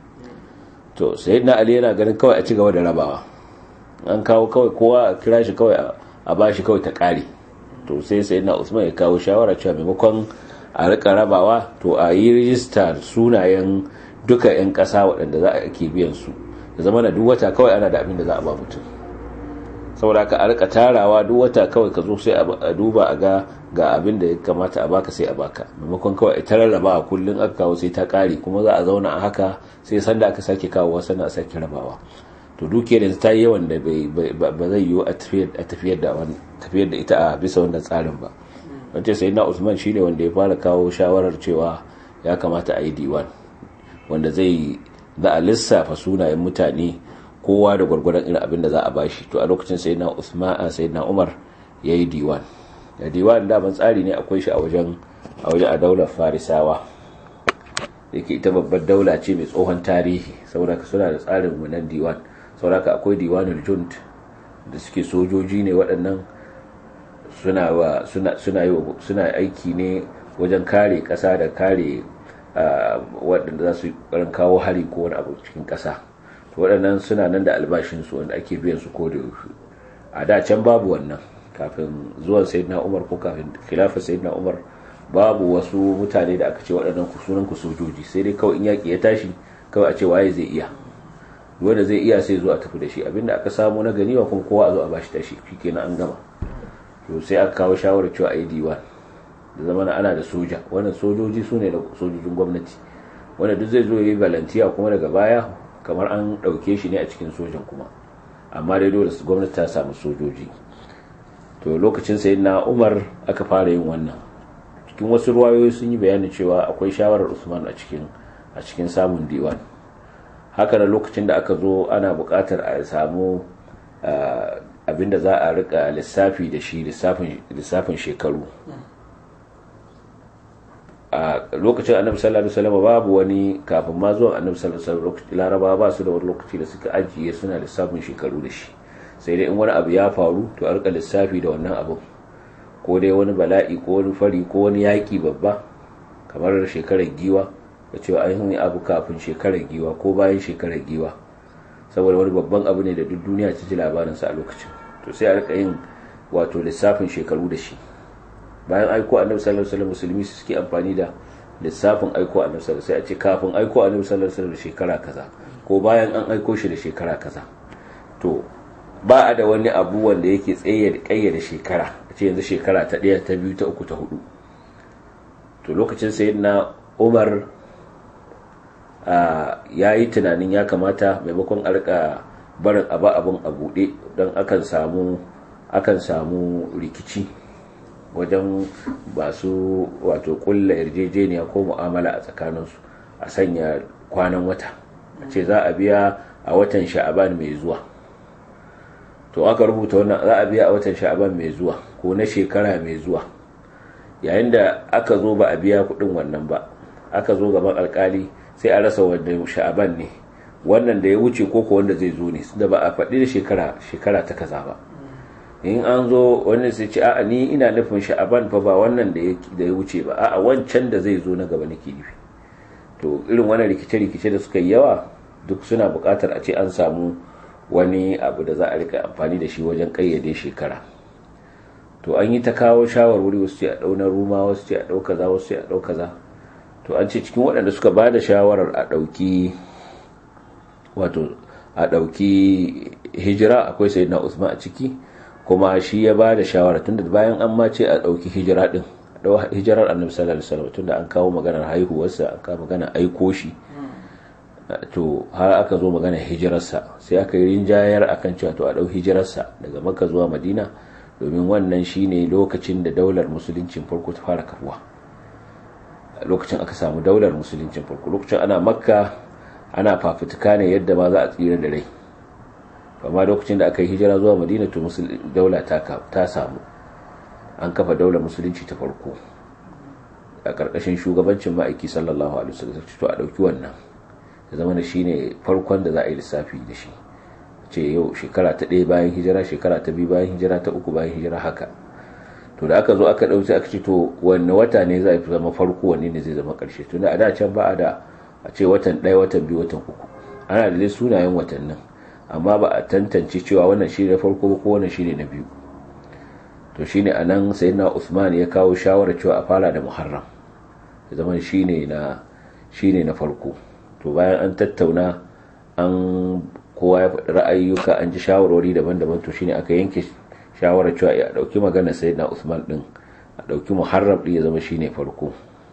to sayyidina ali yana ganin kawai a ci gaba da rabawa an kawo kawai kowa a kira shi kawai a bashi kawai ta kare to sai sayyidina usman ya kawo shawara cewa maimakon a rika rabawa to a yi rijista sunayen duka 'yan ƙasa waɗanda za a ke biyan su da zama na duk wata kawai ana da abin da za a ba mutum saboda ka a rika tarawa duk wata kawai ka zo sai a duba a ga ga abin da ya kamata a baka sai a baka maimakon kawai ta rarrabawa kullum aka kawo sai ta ƙare kuma za a zauna a haka sai sanda aka sake kawo wasu na sake rabawa to dukiyar yanzu ta yi yawan da ba zai yiwu a tafiyar da ita a bisa wannan tsarin ba wance sai na usman shine wanda ya fara kawo shawarar cewa ya kamata a yi diwan wanda zai za a lissafa sunayen mutane kowa da gwargwadon irin abin da za a bashi to a lokacin sai na usman sai na umar ya yi diwan da diwan daman tsari ne akwai shi a wajen a wajen a daular farisawa da ke ita babbar daula ce mai tsohon tarihi saboda suna da tsarin wannan diwan saboda akwai diwanul junt da suke sojoji ne waɗannan suna suna suna suna aiki ne wajen kare ƙasa da kare waɗanda za su ƙarin kawo hari ko wani abu cikin ƙasa to waɗannan suna nan da albashinsu wanda ake biyan su ko da yaushe a da can babu wannan kafin zuwan sayyidina umar ko kafin khilafar sayyidina umar babu wasu mutane da aka ce waɗannan sunan ku sojoji sai dai kawai in yaƙi ya tashi kawai a ce waye zai iya wanda zai iya sai zo a tafi da shi abinda aka samu na ganiwa kuma kowa a zo a bashi tashi shikenan an gama to sai aka kawo shawarar cewa a yi diwan da zama ana da soja wannan sojoji su ne da sojojin gwamnati wanda duk zai zo yi balantiya kuma daga baya kamar an ɗauke shi ne a cikin sojan kuma amma dai dole gwamnati ta samu sojoji to lokacin sai na umar aka fara yin wannan cikin wasu ruwayoyi sun yi bayanin cewa akwai shawarar usman a cikin a cikin samun diwan haka da lokacin da aka zo ana buƙatar a samu abinda za a rika lissafi da shi lissafin shekaru a lokacin annabi sallallahu alaihi wasallam babu wani kafin ma zuwan annabi sallallahu alaihi wasallam laraba ba su da wani lokaci da suka ajiye suna lissafin shekaru da shi sai dai in wani abu ya faru to a rika lissafi da wannan abu ko dai wani bala'i ko wani fari ko wani yaƙi babba kamar shekarar giwa da cewa an yi abu kafin shekarar giwa ko bayan shekarar giwa saboda wani babban abu ne da duk duniya ta ji labarinsa a lokacin to sai a rika yin wato lissafin shekaru da shi bayan aiko annabi sallallahu alaihi wasallam musulmi su suke amfani da lissafin aiko annabi sallallahu sai a ce kafin aiko annabi sallallahu alaihi wasallam da shekara kaza ko bayan an aiko shi da shekara kaza to ba a da wani abu wanda yake tsaye da kayyade shekara a ce yanzu shekara ta ɗaya ta biyu ta uku ta hudu to lokacin sayyidina Umar ya yi tunanin ya kamata maimakon a rika barin abu abin a buɗe don akan samu akan samu rikici wajen basu wato kulla yarjejeniya ko mu'amala a tsakaninsu a sanya kwanan wata a ce za a biya a watan sha'aban mai zuwa to aka rubuta wannan za a biya a watan sha'aban mai zuwa ko na shekara mai zuwa yayin da aka zo ba a biya kudin wannan ba aka zo gaban alkali sai a rasa wanda sha'aban ne wannan da ya wuce ko ko wanda zai zo ne da ba a faɗi da shekara shekara ta kaza ba in an zo wannan sai ce a'a ni ina nufin sha'aban fa ba wannan da ya wuce ba a'a wancan da zai zo na gaba nake nufi to irin wannan rikice-rikice da suka yi yawa duk suna buƙatar a ce an samu wani abu da za a rika amfani da shi wajen ƙayyade shekara to an yi ta kawo shawarwari wasu ce a ɗau na ruma wasu ce a ɗau kaza wasu ce a ɗau kaza to an ce cikin waɗanda suka ba da shawarar a ɗauki wato a ɗauki hijira akwai sayyidina usman a ciki kuma shi ya ba da shawara tunda bayan an ma ce a ɗauki hijira ɗin a hijirar annabi sallallahu alaihi wasallam tunda an kawo maganar haihuwarsa an kawo maganar aiko shi to har aka zo maganar hijirarsa sai aka yi rinjayar akan cewa to a ɗau hijirarsa daga makka zuwa madina domin wannan shine lokacin da daular musuluncin farko ta fara kafuwa lokacin aka samu daular musuluncin farko lokacin ana makka ana fafutuka ne yadda ma za a tsira da rai amma lokacin da aka yi hijira zuwa madina to daula ta samu an kafa daular musulunci ta farko a ƙarƙashin shugabancin ma'aiki sallallahu alaihi wasallam to a ɗauki wannan ya zama da shine farkon da za a yi lissafi da shi ce yau shekara ta ɗaya bayan hijira shekara ta biyu bayan hijira ta uku bayan hijira haka to da aka zo aka ɗauki aka ce to wanne wata ne za a zama farko wanne ne zai zama ƙarshe tun da a da can ba a da a ce watan ɗaya watan biyu watan uku ana da dai sunayen watannin amma ba a tantance cewa wannan shi ne farko ko wannan shi ne na biyu to shi ne a nan sayyidina usman ya kawo shawarar cewa a fara da muharram ya zama shi ne na shi ne na farko to bayan an tattauna an kowa ya faɗi ra'ayyuka an ji shawarwari daban-daban to shine aka yanke shawarar cewa a ɗauki magana sayyidina usman ɗin a ɗauki muharram ɗin ya zama shine farko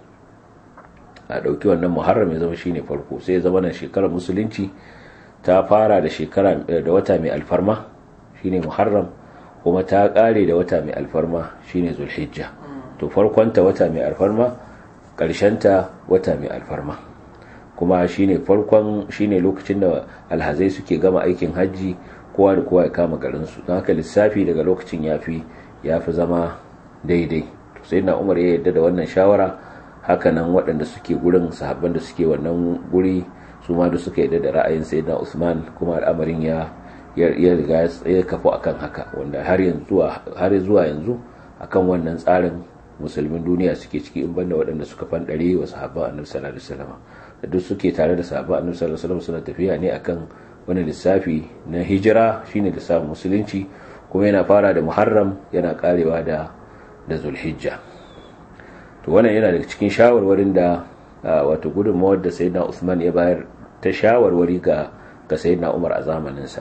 a ɗauki wannan muharram ya zama shine farko sai ya zama na shekarar musulunci ta fara da shekara da wata mai alfarma shine muharram kuma ta ƙare da wata mai alfarma shine zulhijja to farkonta wata mai alfarma ƙarshenta wata mai alfarma kuma shine farkon shine lokacin da alhazai suke gama aikin hajji kowa da kowa ya kama garinsu don haka lissafi daga lokacin yafi yafi zama daidai to sai na umar ya yarda da wannan shawara hakanan waɗanda suke gurin sahabban da suke wannan guri su ma da suka yarda da ra'ayin sayyidina Usman kuma al'amarin ya ya riga ya kafu akan haka wanda har yanzu har zuwa yanzu akan wannan tsarin musulmin duniya suke ciki in banda waɗanda suka fandare wa sahabban annabi sallallahu alaihi wasallam da duk suke tare da sahabban annabi sallallahu alaihi wasallam suna tafiya ne akan wani lissafi na hijira shine lissafin musulunci kuma yana fara da muharram yana karewa da da zulhijja to wannan yana daga cikin shawarwarin da wato gudunmawar da sayyidina usman ya bayar ta shawarwari ga ga sayyidina umar a zamaninsa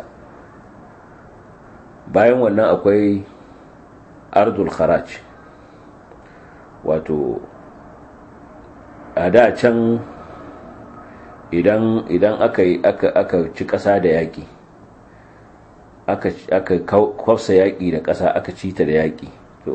bayan wannan akwai ardul kharaj wato a da can idan idan aka aka aka ci ƙasa da yaƙi aka aka kwafsa yaƙi da ƙasa aka ci ta da yaƙi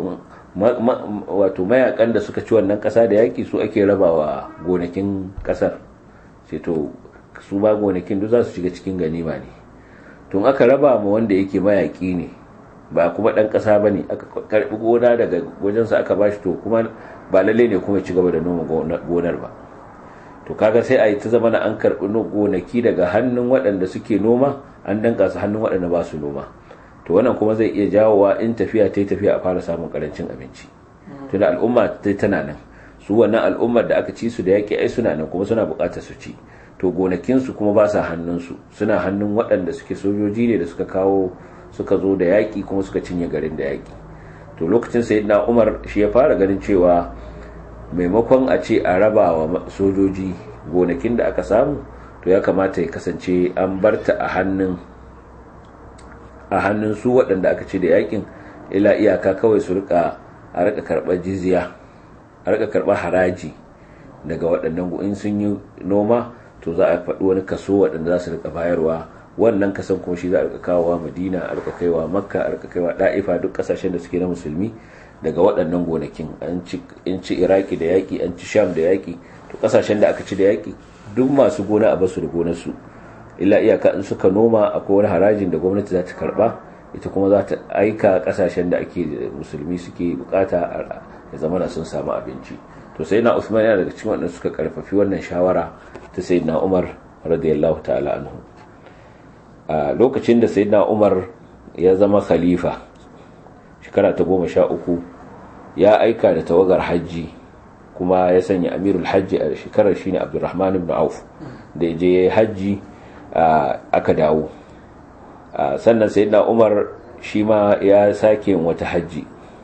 wato mayakan da suka ci wannan ƙasa da yaƙi su ake rabawa gonakin ƙasar ce to su ba gonakin duk za su shiga cikin ganima ne tun aka raba ma wanda yake mayaƙi ne ba kuma ɗan ƙasa ba ne aka karɓi gona daga wajensa aka ba shi to kuma ba lalle ne kuma ci gaba da noma gonar ba to kaga sai a yi ta zama na an karɓi gonaki daga hannun waɗanda suke noma an danka su hannun waɗanda ba su noma to wannan kuma zai iya jawowa in tafiya ta yi tafiya a fara samun karancin abinci tunda al'umma ta tana nan su wannan al'ummar da aka ci su da yaƙi ai suna nan kuma suna buƙatar su ci to gonakinsu kuma ba sa hannunsu suna hannun waɗanda suke sojoji ne da suka kawo suka zo da yaƙi kuma suka cinye garin da yaƙi to lokacin sayyidina umar shi ya fara ganin cewa maimakon a ce a raba wa sojoji gonakin da aka samu to ya kamata ya kasance an barta a hannun a hannun su waɗanda aka ce da yaƙin ila iyaka kawai su rika a rika karɓar jizya a rika karɓar haraji daga waɗannan in sun yi noma to za a faɗi wani kaso waɗanda za su rika bayarwa wannan kasan kuma shi za a rika kawowa madina a rika kaiwa makka a rika kaiwa da'ifa duk ƙasashen da suke na musulmi daga waɗannan gonakin an ci iraki da yaƙi an ci sham da yaƙi to ƙasashen da aka ci da yaƙi duk masu gona a basu da gonarsu illa iyaka in suka noma akwai wani harajin da gwamnati za ta karɓa ita kuma za ta aika ƙasashen da ake musulmi suke bukata ya zama sun samu abinci to sai na usman yana daga cikin waɗanda suka karfafi wannan shawara ta sayyidina umar radiyallahu ta'ala anhu a lokacin da sayyidina umar ya zama khalifa shekara ta goma sha uku ya aika da tawagar hajji kuma ya sanya amirul hajji a shekarar shine abdulrahman ibn auf da ya je ya yi hajji aka dawo sannan sayyidina umar shi ma ya sake wata hajji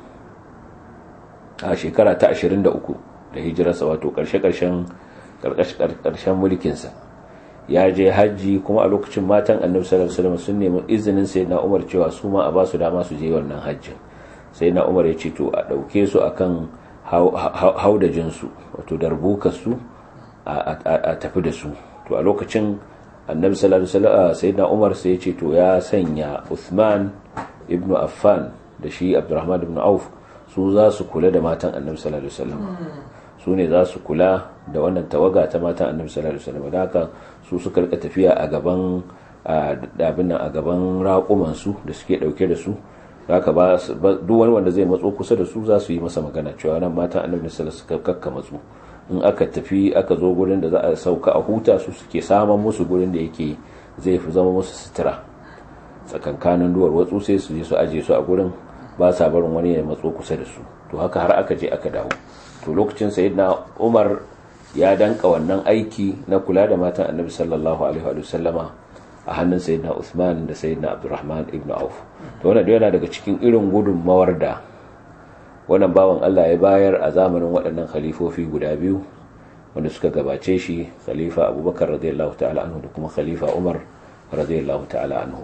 a shekara ta 23 da hijirarsa wato karshe-karshen mulkinsa ya je hajji kuma a lokacin matan annabi sallallahu alaihi wasallam sun nemi izinin sayyidina Umar cewa su ma a ba su dama su je wannan hajjin sayyidina Umar ya ce to a dauke su akan haudajin su wato darbukar su a tafi da su to a lokacin annabi sallallahu alaihi wasallam sayyidina Umar sai ya ce to ya sanya Uthman ibn Affan da shi Abdurrahman ibn Auf su za su kula da matan annabi sallallahu alaihi wasallam su ne za su kula da wannan tawaga ta matan annabi sallallahu alaihi wasallam da haka su suka rika tafiya a gaban abin nan a gaban raƙuman su da suke dauke da su haka ba duk wani wanda zai matso kusa da su za su yi masa magana cewa nan matan annabi sallallahu alaihi wasallam kakka matsu in aka tafi aka zo gurin da za a sauka a huta su suke saman musu gurin da yake zai fi zama musu sutura tsakankanin duwar watsu sai su je su aje su a gurin ba sa barin wani ya matso kusa da su to haka har aka je aka dawo to lokacin sayyidina Umar ya danka wannan aiki na kula da matan Annabi sallallahu alaihi wa sallama a hannun sayyidina Uthman da sayyidina Abdurrahman ibn Auf to wannan yana daga cikin irin gudunmawar da wannan bawan Allah ya bayar a zamanin waɗannan khalifofi guda biyu wanda suka gabace shi khalifa Abubakar radiyallahu ta'ala anhu da kuma khalifa Umar radiyallahu ta'ala anhu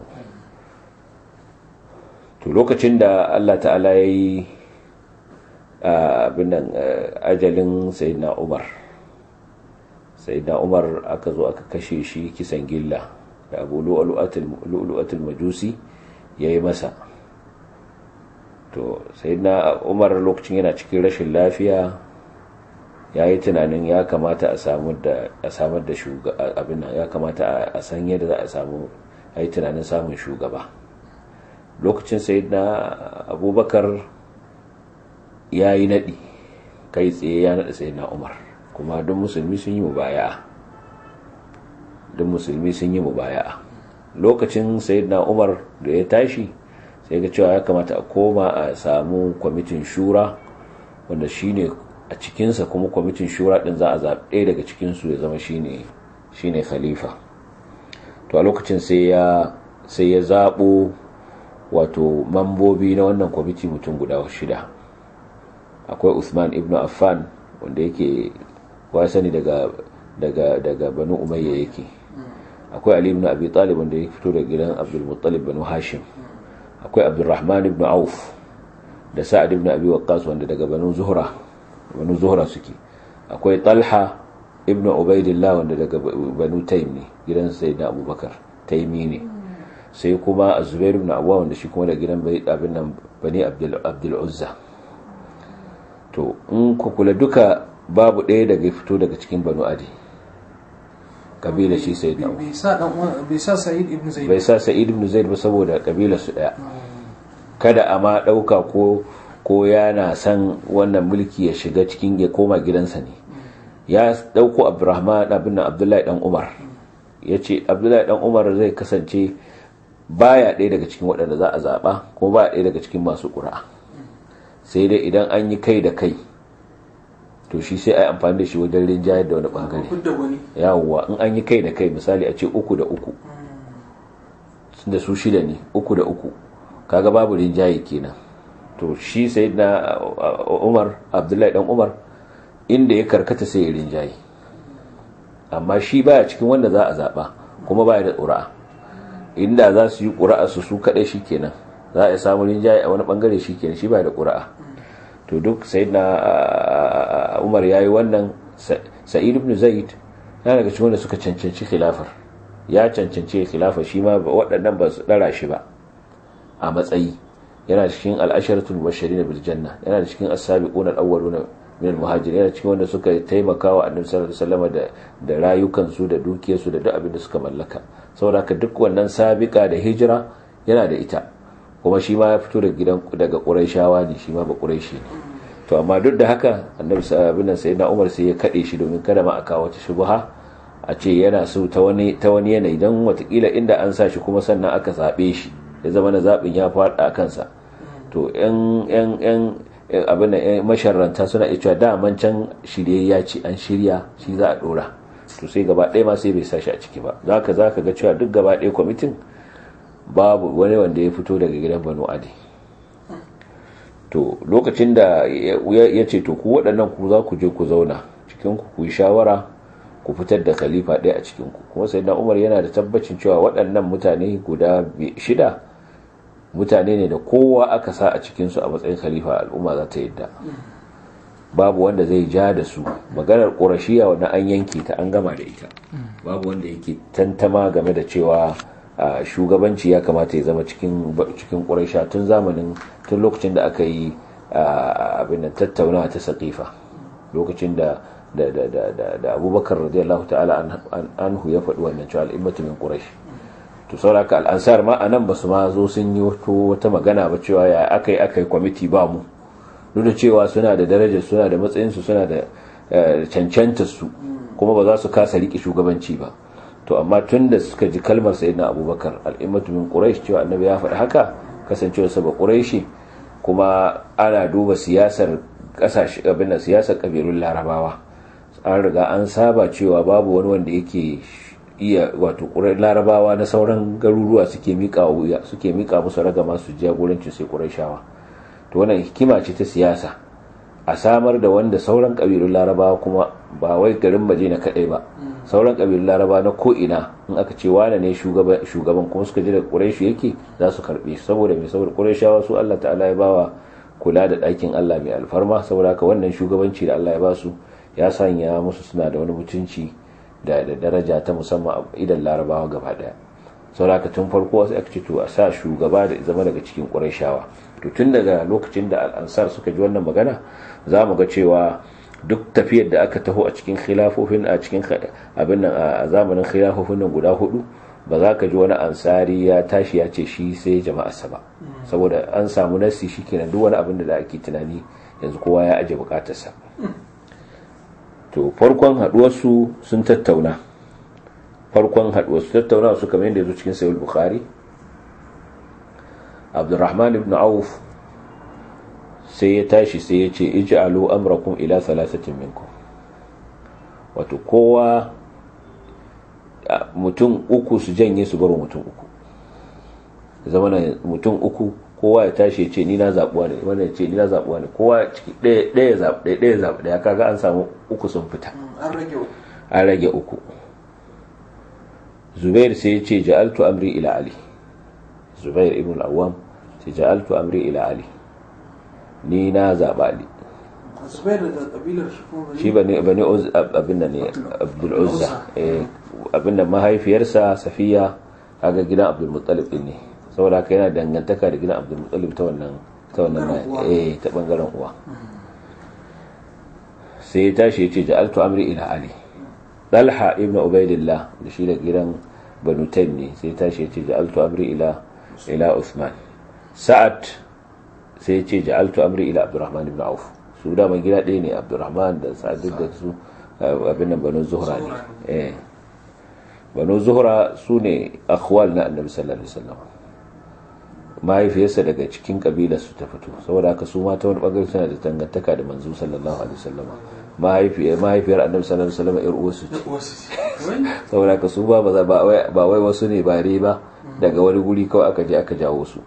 to lokacin da Allah ta'ala ya yi abinan ajalin sayyidina umar sayyidina umar aka zo aka kashe shi kisan gilla da abu lu'ulu'atul majusi ya yi masa to sayyidina umar lokacin yana cikin rashin lafiya ya yi tunanin ya kamata a samar da shugaba abin ya kamata a san yadda za a samu ya yi tunanin samun shugaba lokacin sayyidina abubakar ya yi naɗi kai tsaye ya naɗa sayyidina umar kuma duk musulmi sun yi mubaya duk musulmi sun yi mubaya lokacin sayyidina umar da ya tashi sai ga cewa ya kamata a koma a samu kwamitin shura wanda shine a cikinsa kuma kwamitin shura din za a zaɓe daga cikinsu ya zama shine shine khalifa to a lokacin sai ya sai ya zaɓo wato mambobi na wannan kwamiti mutum guda shida akwai usman ibn affan wanda yake wasani daga daga daga banu umayya yake akwai ali ibn abi talib wanda ya fito daga gidan abdul muttalib banu hashim akwai abdurrahman ibn auf da sa'ad ibn abi waqqas wanda daga banu zuhra banu zuhra suke akwai talha ibn ubaidillah wanda daga banu taym ne gidan sayyidina abubakar taymi ne sai kuma zubair ibn awwa wanda shi kuma da gidan abin nan bani abdul abdul uzza to in ku kula duka babu ɗaya daga fito daga cikin banu adi kabila shi sai da bai sa dan bai sa sa'id ibn zaid bai sa sa'id ibn zaid ba saboda kabila su daya kada a ma dauka ko ko yana san wannan mulki ya shiga cikin ya koma gidansa ne ya dauko abdurrahman abin nan abdullahi dan umar yace abdullahi dan umar zai kasance baya ɗaya daga cikin waɗanda za a zaɓa ko baya ɗaya daga cikin masu ƙura'a sai dai idan an yi kai da kai to shi sai a yi amfani da shi wajen rinjayar da wani ɓangare yawwa in an yi kai da kai misali a ce uku da uku da su shida ne uku da uku kaga babu rinjaye kenan to shi sai na umar abdullahi dan umar inda ya karkata sai ya rinjaye amma shi baya cikin wanda za a zaɓa kuma baya da ƙura'a inda za su yi ƙura'a su su kaɗai shi kenan za a samu rinjaye a wani ɓangare shi kenan shi ba da ƙura'a to duk sai na umar ya yi wannan sa'id ibn zaid ya daga cikin wanda suka cancanci khilafar ya cancanci khilafar shi ma waɗannan ba su ɗara shi ba a matsayi yana cikin al'asharatul bashirin bil janna yana cikin as-sabiqun al-awwaluna min al-muhajirin yana cikin wanda suka taimaka wa annabi sallallahu alaihi wasallam da da rayukansu da dukiyarsu da duk abin da suka mallaka saboda duk wannan sabika da hijira yana da ita kuma shi ma ya fito daga gidan daga quraishawa ne shi ma ba quraishi ne to amma duk da haka annabi sallallahu alaihi wasallam Umar sai ya kade shi domin kada ma aka wata shubha a ce yana so ta wani ta wani yanayi dan watakila inda an sa shi kuma sannan aka zabe shi ya zama na zabin ya faɗa a kansa to yan yan yan abin masharranta suna iya cewa daman can shirye ya ce an shirya shi za a dora to sai gaba ɗaya ma sai bai sa shi a ciki ba za ka za ka ga cewa duk gaba ɗaya kwamitin babu wani wanda ya fito daga gidan banu adi to lokacin da ya ce to ku waɗannan ku za ku je ku zauna cikin ku ku yi shawara ku fitar da khalifa ɗaya a cikin ku kuma sai na umar yana da tabbacin cewa waɗannan mutane guda shida mutane ne da kowa aka sa a cikinsu a matsayin khalifa al'umma za ta yadda babu wanda zai ja da su maganar ƙorashiya wani an yanke ta an gama da ita babu wanda yake tantama game da cewa shugabanci ya kamata ya zama cikin cikin ƙorashiya tun zamanin tun lokacin da aka yi abin tattaunawa ta saƙifa lokacin da da abubakar radiyallahu ta'ala anhu ya faɗi wannan cewa al'immatu min quraish to sauraka al'ansar ma a nan ba su ma zo sun yi wata magana ba cewa ya aka yi aka yi kwamiti ba mu duk da cewa suna da darajar suna da matsayinsu suna da cancanta su kuma ba za su kasa riƙe shugabanci ba to amma tun da suka ji kalmar sayi na abubakar al'immatu min quraish cewa annabi ya faɗi haka kasancewa sa ba quraishi kuma ana duba siyasar ƙasashe abin siyasar ƙabilun larabawa an riga an saba cewa babu wani wanda yake iya wato ƙurai larabawa na sauran garuruwa suke miƙa wuya suke miƙa musu ragama su jagoranci sai ƙurayshawa to wannan hikima ce ta siyasa a samar da wanda sauran ƙabilun larabawa kuma ba wai garin madina kaɗai ba sauran ƙabilun larabawa na ko'ina in aka ce wane ne shugaban kuma suka ji da ƙurayshu yake za su karɓe saboda mai saboda ƙurayshawa su allah ta'ala ya bawa kula da ɗakin allah mai alfarma saboda haka wannan shugabanci da allah ya ba su ya sanya musu suna da wani mutunci da daraja ta musamman idan larabawa gaba daya sauraka tun farko wasu aka ce to a sa shugaba da zama daga cikin ƙurashawa to tun daga lokacin da al'ansar suka ji wannan magana za mu ga cewa duk tafiyar da aka taho a cikin khilafofin a cikin abin nan a zamanin khilafofin nan guda hudu ba za ka ji wani ansari ya tashi ya ce shi sai jama'arsa ba saboda an samu nasi shi kenan duk wani abin da ake tunani yanzu kowa ya aje bukatarsa to farkon haduwarsu sun tattauna farkon haduwarsu tattauna su kamar yadda yazo cikin sahih bukhari abdurrahman ibn auf sai ya tashi sai ya ce ij'alu amrakum ila thalathatin minkum wato kowa mutum uku su janye su baro mutum uku zama mutum uku kowa ya tashi ya ce ni na zaɓuwa ne wanda ya ce ni na zaɓuwa ne kowa ciki ɗaya zaɓi ɗaya ɗaya zaɓi ɗaya kaga an samu uku sun fita an rage uku zubair sai ya ce ja'altu amri ila ali zubair ibn al-awwam sai ja'altu amri ila ali ni na zaɓa ali shi bane bane abin da ne abdul uzza abin da mahaifiyarsa safiya kaga gidan abdul muttalib din ne saboda haka yana dangantaka da gidan abdul muttalib ta wannan ta wannan eh ta bangaren uwa sai ya tashi yace ja'altu amri ila ali dalha ibn ubaidillah da shi da gidan banu taym ne sai ya tashi yace ja'altu amri ila ila usman sa'ad sai ya ce ja'altu amri ila abdurrahman ibn auf su da mai gida ɗaya ne abdurrahman da sa'ad da su abin nan banu zuhra ne eh banu zuhra su ne akhwal na annabi sallallahu alaihi wasallam mahaifiyarsa daga cikin kabilar su ta fito saboda haka su mata wani bangare suna da dangantaka da manzo sallallahu alaihi wasallam mahaifiyar mahaifiyar annabi sallallahu alaihi wasallam yar uwarsu ce saboda haka su ba ba wai wasu ne bare ba daga wani guri kawai aka je aka jawo su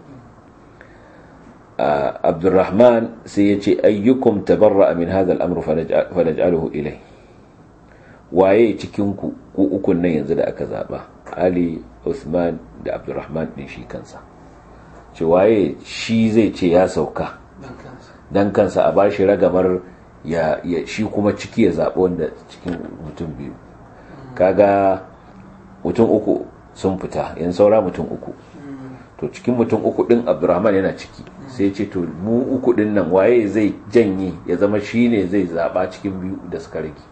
abdurrahman sai ya ce ayyukum tabarra min hadha al-amr falaj'aluhu ilai waye cikin ku ku ukun nan yanzu da aka zaba ali usman da abdurrahman din shi kansa ce waye shi zai ce ya sauka dan kansa a bashi ragamar ya, ya shi kuma ciki ya zaɓi wanda cikin mutum biyu kaga mutum uku sun fita yan saura mutum uku to cikin mutum uku din abdurrahman yana ciki sai ce to mu uku din nan waye zai janye ya zama shi ne zai zaɓa cikin biyu da suka rage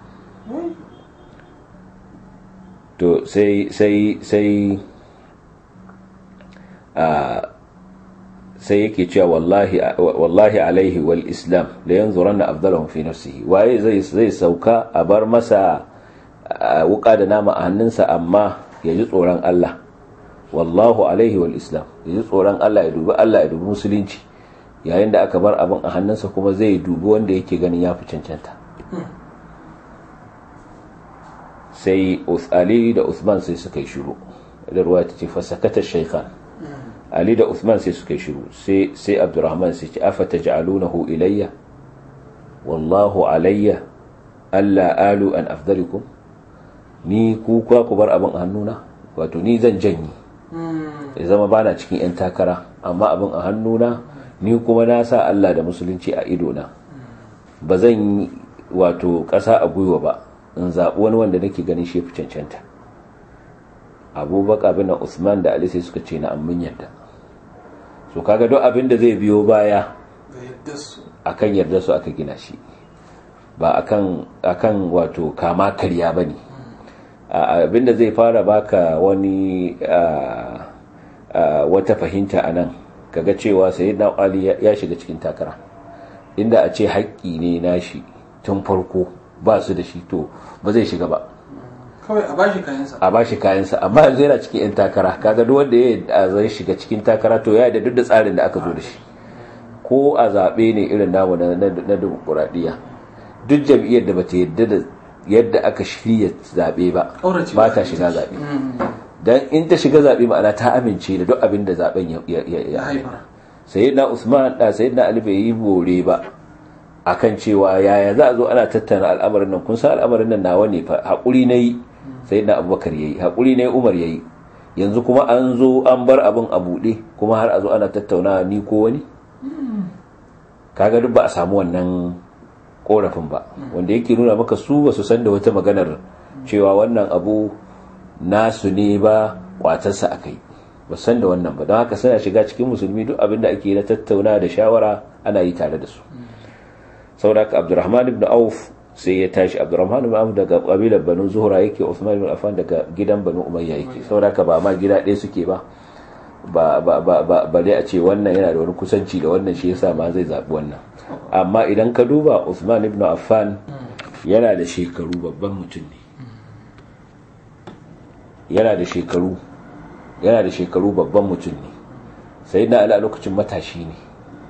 to sai sai sai a sai yake cewa wallahi wallahi alaihi wal islam la yanzuranna afdalahum fi nafsihi waye zai zai sauka a bar masa wuka da nama a hannunsa amma ya ji tsoron Allah wallahu alaihi wal islam ya ji tsoron Allah ya dubi Allah ya dubi musulunci yayin da aka bar abin a hannunsa kuma zai dubi wanda yake ganin ya fi cancanta sai Ali da Uthman sai suka yi shiru da ruwa ta ce fasakata shaykhan Ali da Uthman sai suka yi shiru sai sai Abdurrahman sai ce afata ja'alunahu ilayya wallahu alayya alla alu an afdalikum ni ku ku bar abin a hannuna wato ni zan janyi ya zama bana cikin 'yan takara amma abin a hannuna ni kuma na sa Allah da musulunci a idona ba zan yi wato ƙasa a gwiwa ba in zaɓi wani wanda nake ganin shi fi cancanta abubakar bin usman da ali sai suka ce na ammin yadda so kaga duk abin da zai biyo baya akan yarda su aka gina shi ba akan akan wato kama karya bane abinda zai fara baka wani wata fahimta a nan kaga cewa sai na ali ya shiga cikin takara inda a ce haƙƙi ne nashi tun farko ba su da shi to ba zai shiga ba kawai a bashi kayansa a bashi kayansa amma yanzu yana cikin 'yan takara kaga duk wanda ya zai shiga cikin takara to ya da duk da tsarin da aka zo da shi ko a zaɓe ne irin namu na dimokuraɗiyya duk jam'iyyar da bata yadda da yadda aka shirya zaɓe ba ba ta shiga zaɓe don in ta shiga zaɓe ma'ana ta amince da duk abin da zaɓen ya haifar sai na usman da sai na ali bai yi bore ba akan cewa yaya za a zo ana tattauna al'amarin nan kun san al'amarin nan nawa ne fa haƙuri na yi sai na abubakar ya yi haƙuri na yi umar ya yi yanzu kuma an zo an bar abin a buɗe kuma har a zo ana tattauna ni ko wani kaga duk ba a samu wannan korafin ba wanda yake nuna maka su ba su san da wata maganar cewa wannan abu nasu ne ba kwatarsa a kai ba san da wannan ba don haka suna shiga cikin musulmi duk abin da ake na tattauna da shawara ana yi tare da su saboda haka abdurrahman ibn auf sai ya tashi abdurrahman ibn auf daga kabilar banu zuhra yake usman ibn affan daga gidan banu umayya yake saboda haka ba ma gida ɗaya suke ba ba ba ba ba ba dai a ce wannan yana da wani kusanci da wannan shi yasa ma zai zabi wannan amma idan ka duba Uthman ibn Affan yana da shekaru babban mutum ne yana da shekaru yana da shekaru babban mutum ne sai na ala lokacin matashi ne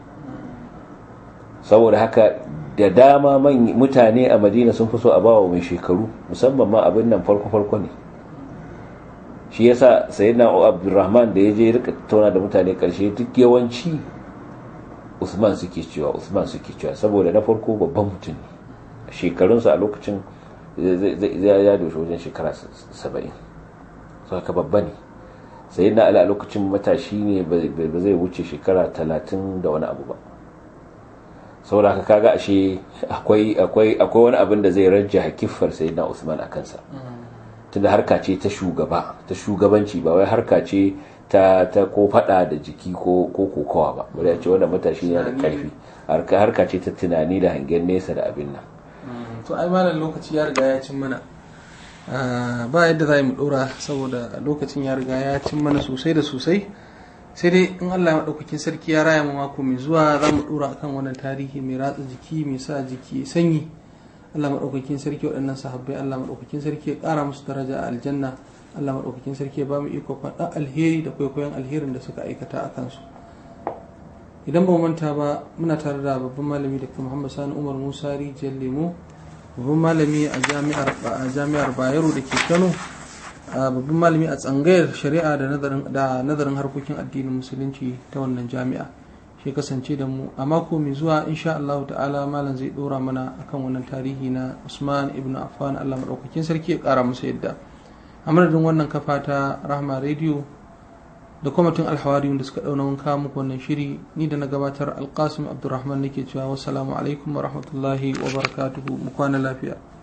saboda haka da dama mutane a madina sun fi so a bawa mai shekaru musamman ma abin nan farko-farko ne shi yasa sayyidina abdurrahman da ya je rika tauna da mutane karshe duk yawanci usman suke cewa usman suke cewa saboda na farko babban mutum ne shekarunsa a lokacin zai ya doshi wajen shekara saba'in so haka babba ne sayyidina ali a lokacin matashi ne ba zai wuce shekara talatin da wani abu ba saboda haka kaga ashe akwai akwai akwai wani abin da zai rajja hakifar sayyidina usman a kansa tunda harka ce ta shugaba ta shugabanci ba wai harka ce ta ta ko fada da jiki ko ko kokawa ba bari a ce wanda matashi yana da karfi harka harka ce ta tunani da hangen nesa da abin nan to ai malam lokaci ya riga ya cin mana ba yadda za mu dora saboda lokacin ya riga ya cin mana sosai da sosai sai dai in Allah ya maɗaukakin sarki ya raya mu mako mai zuwa za mu dora akan wannan tarihi mai ratsa jiki mai sa jiki sanyi Allah maɗaukakin sarki waɗannan sahabbai Allah maɗaukakin sarki ya ƙara musu daraja a aljanna Allah maɗaukakin sarki ya ba mu iko faɗa alheri da kwaikwayon alherin da suka aikata a kansu idan ba manta ba muna tare da babban malami da Muhammad Sani Umar Musa Rijiyar Lemo babban malami a jami'ar Bayero da ke Kano babban malami a tsangayar shari'a da nazarin harkokin addinin musulunci ta wannan jami'a shi kasance da mu a mako mai zuwa insha Allah ta'ala malam zai dora mana akan wannan tarihi na Usman ibn Affan Allah madaukakin sarki ya kara musu yadda a madadin wannan kafa ta Rahma Radio da kwamitin alhawariyun da suka dauna wanka muku wannan shiri ni da na gabatar alkasim abdulrahman nake cewa wassalamu alaikum wa rahmatullahi wa barakatuhu mu kwana lafiya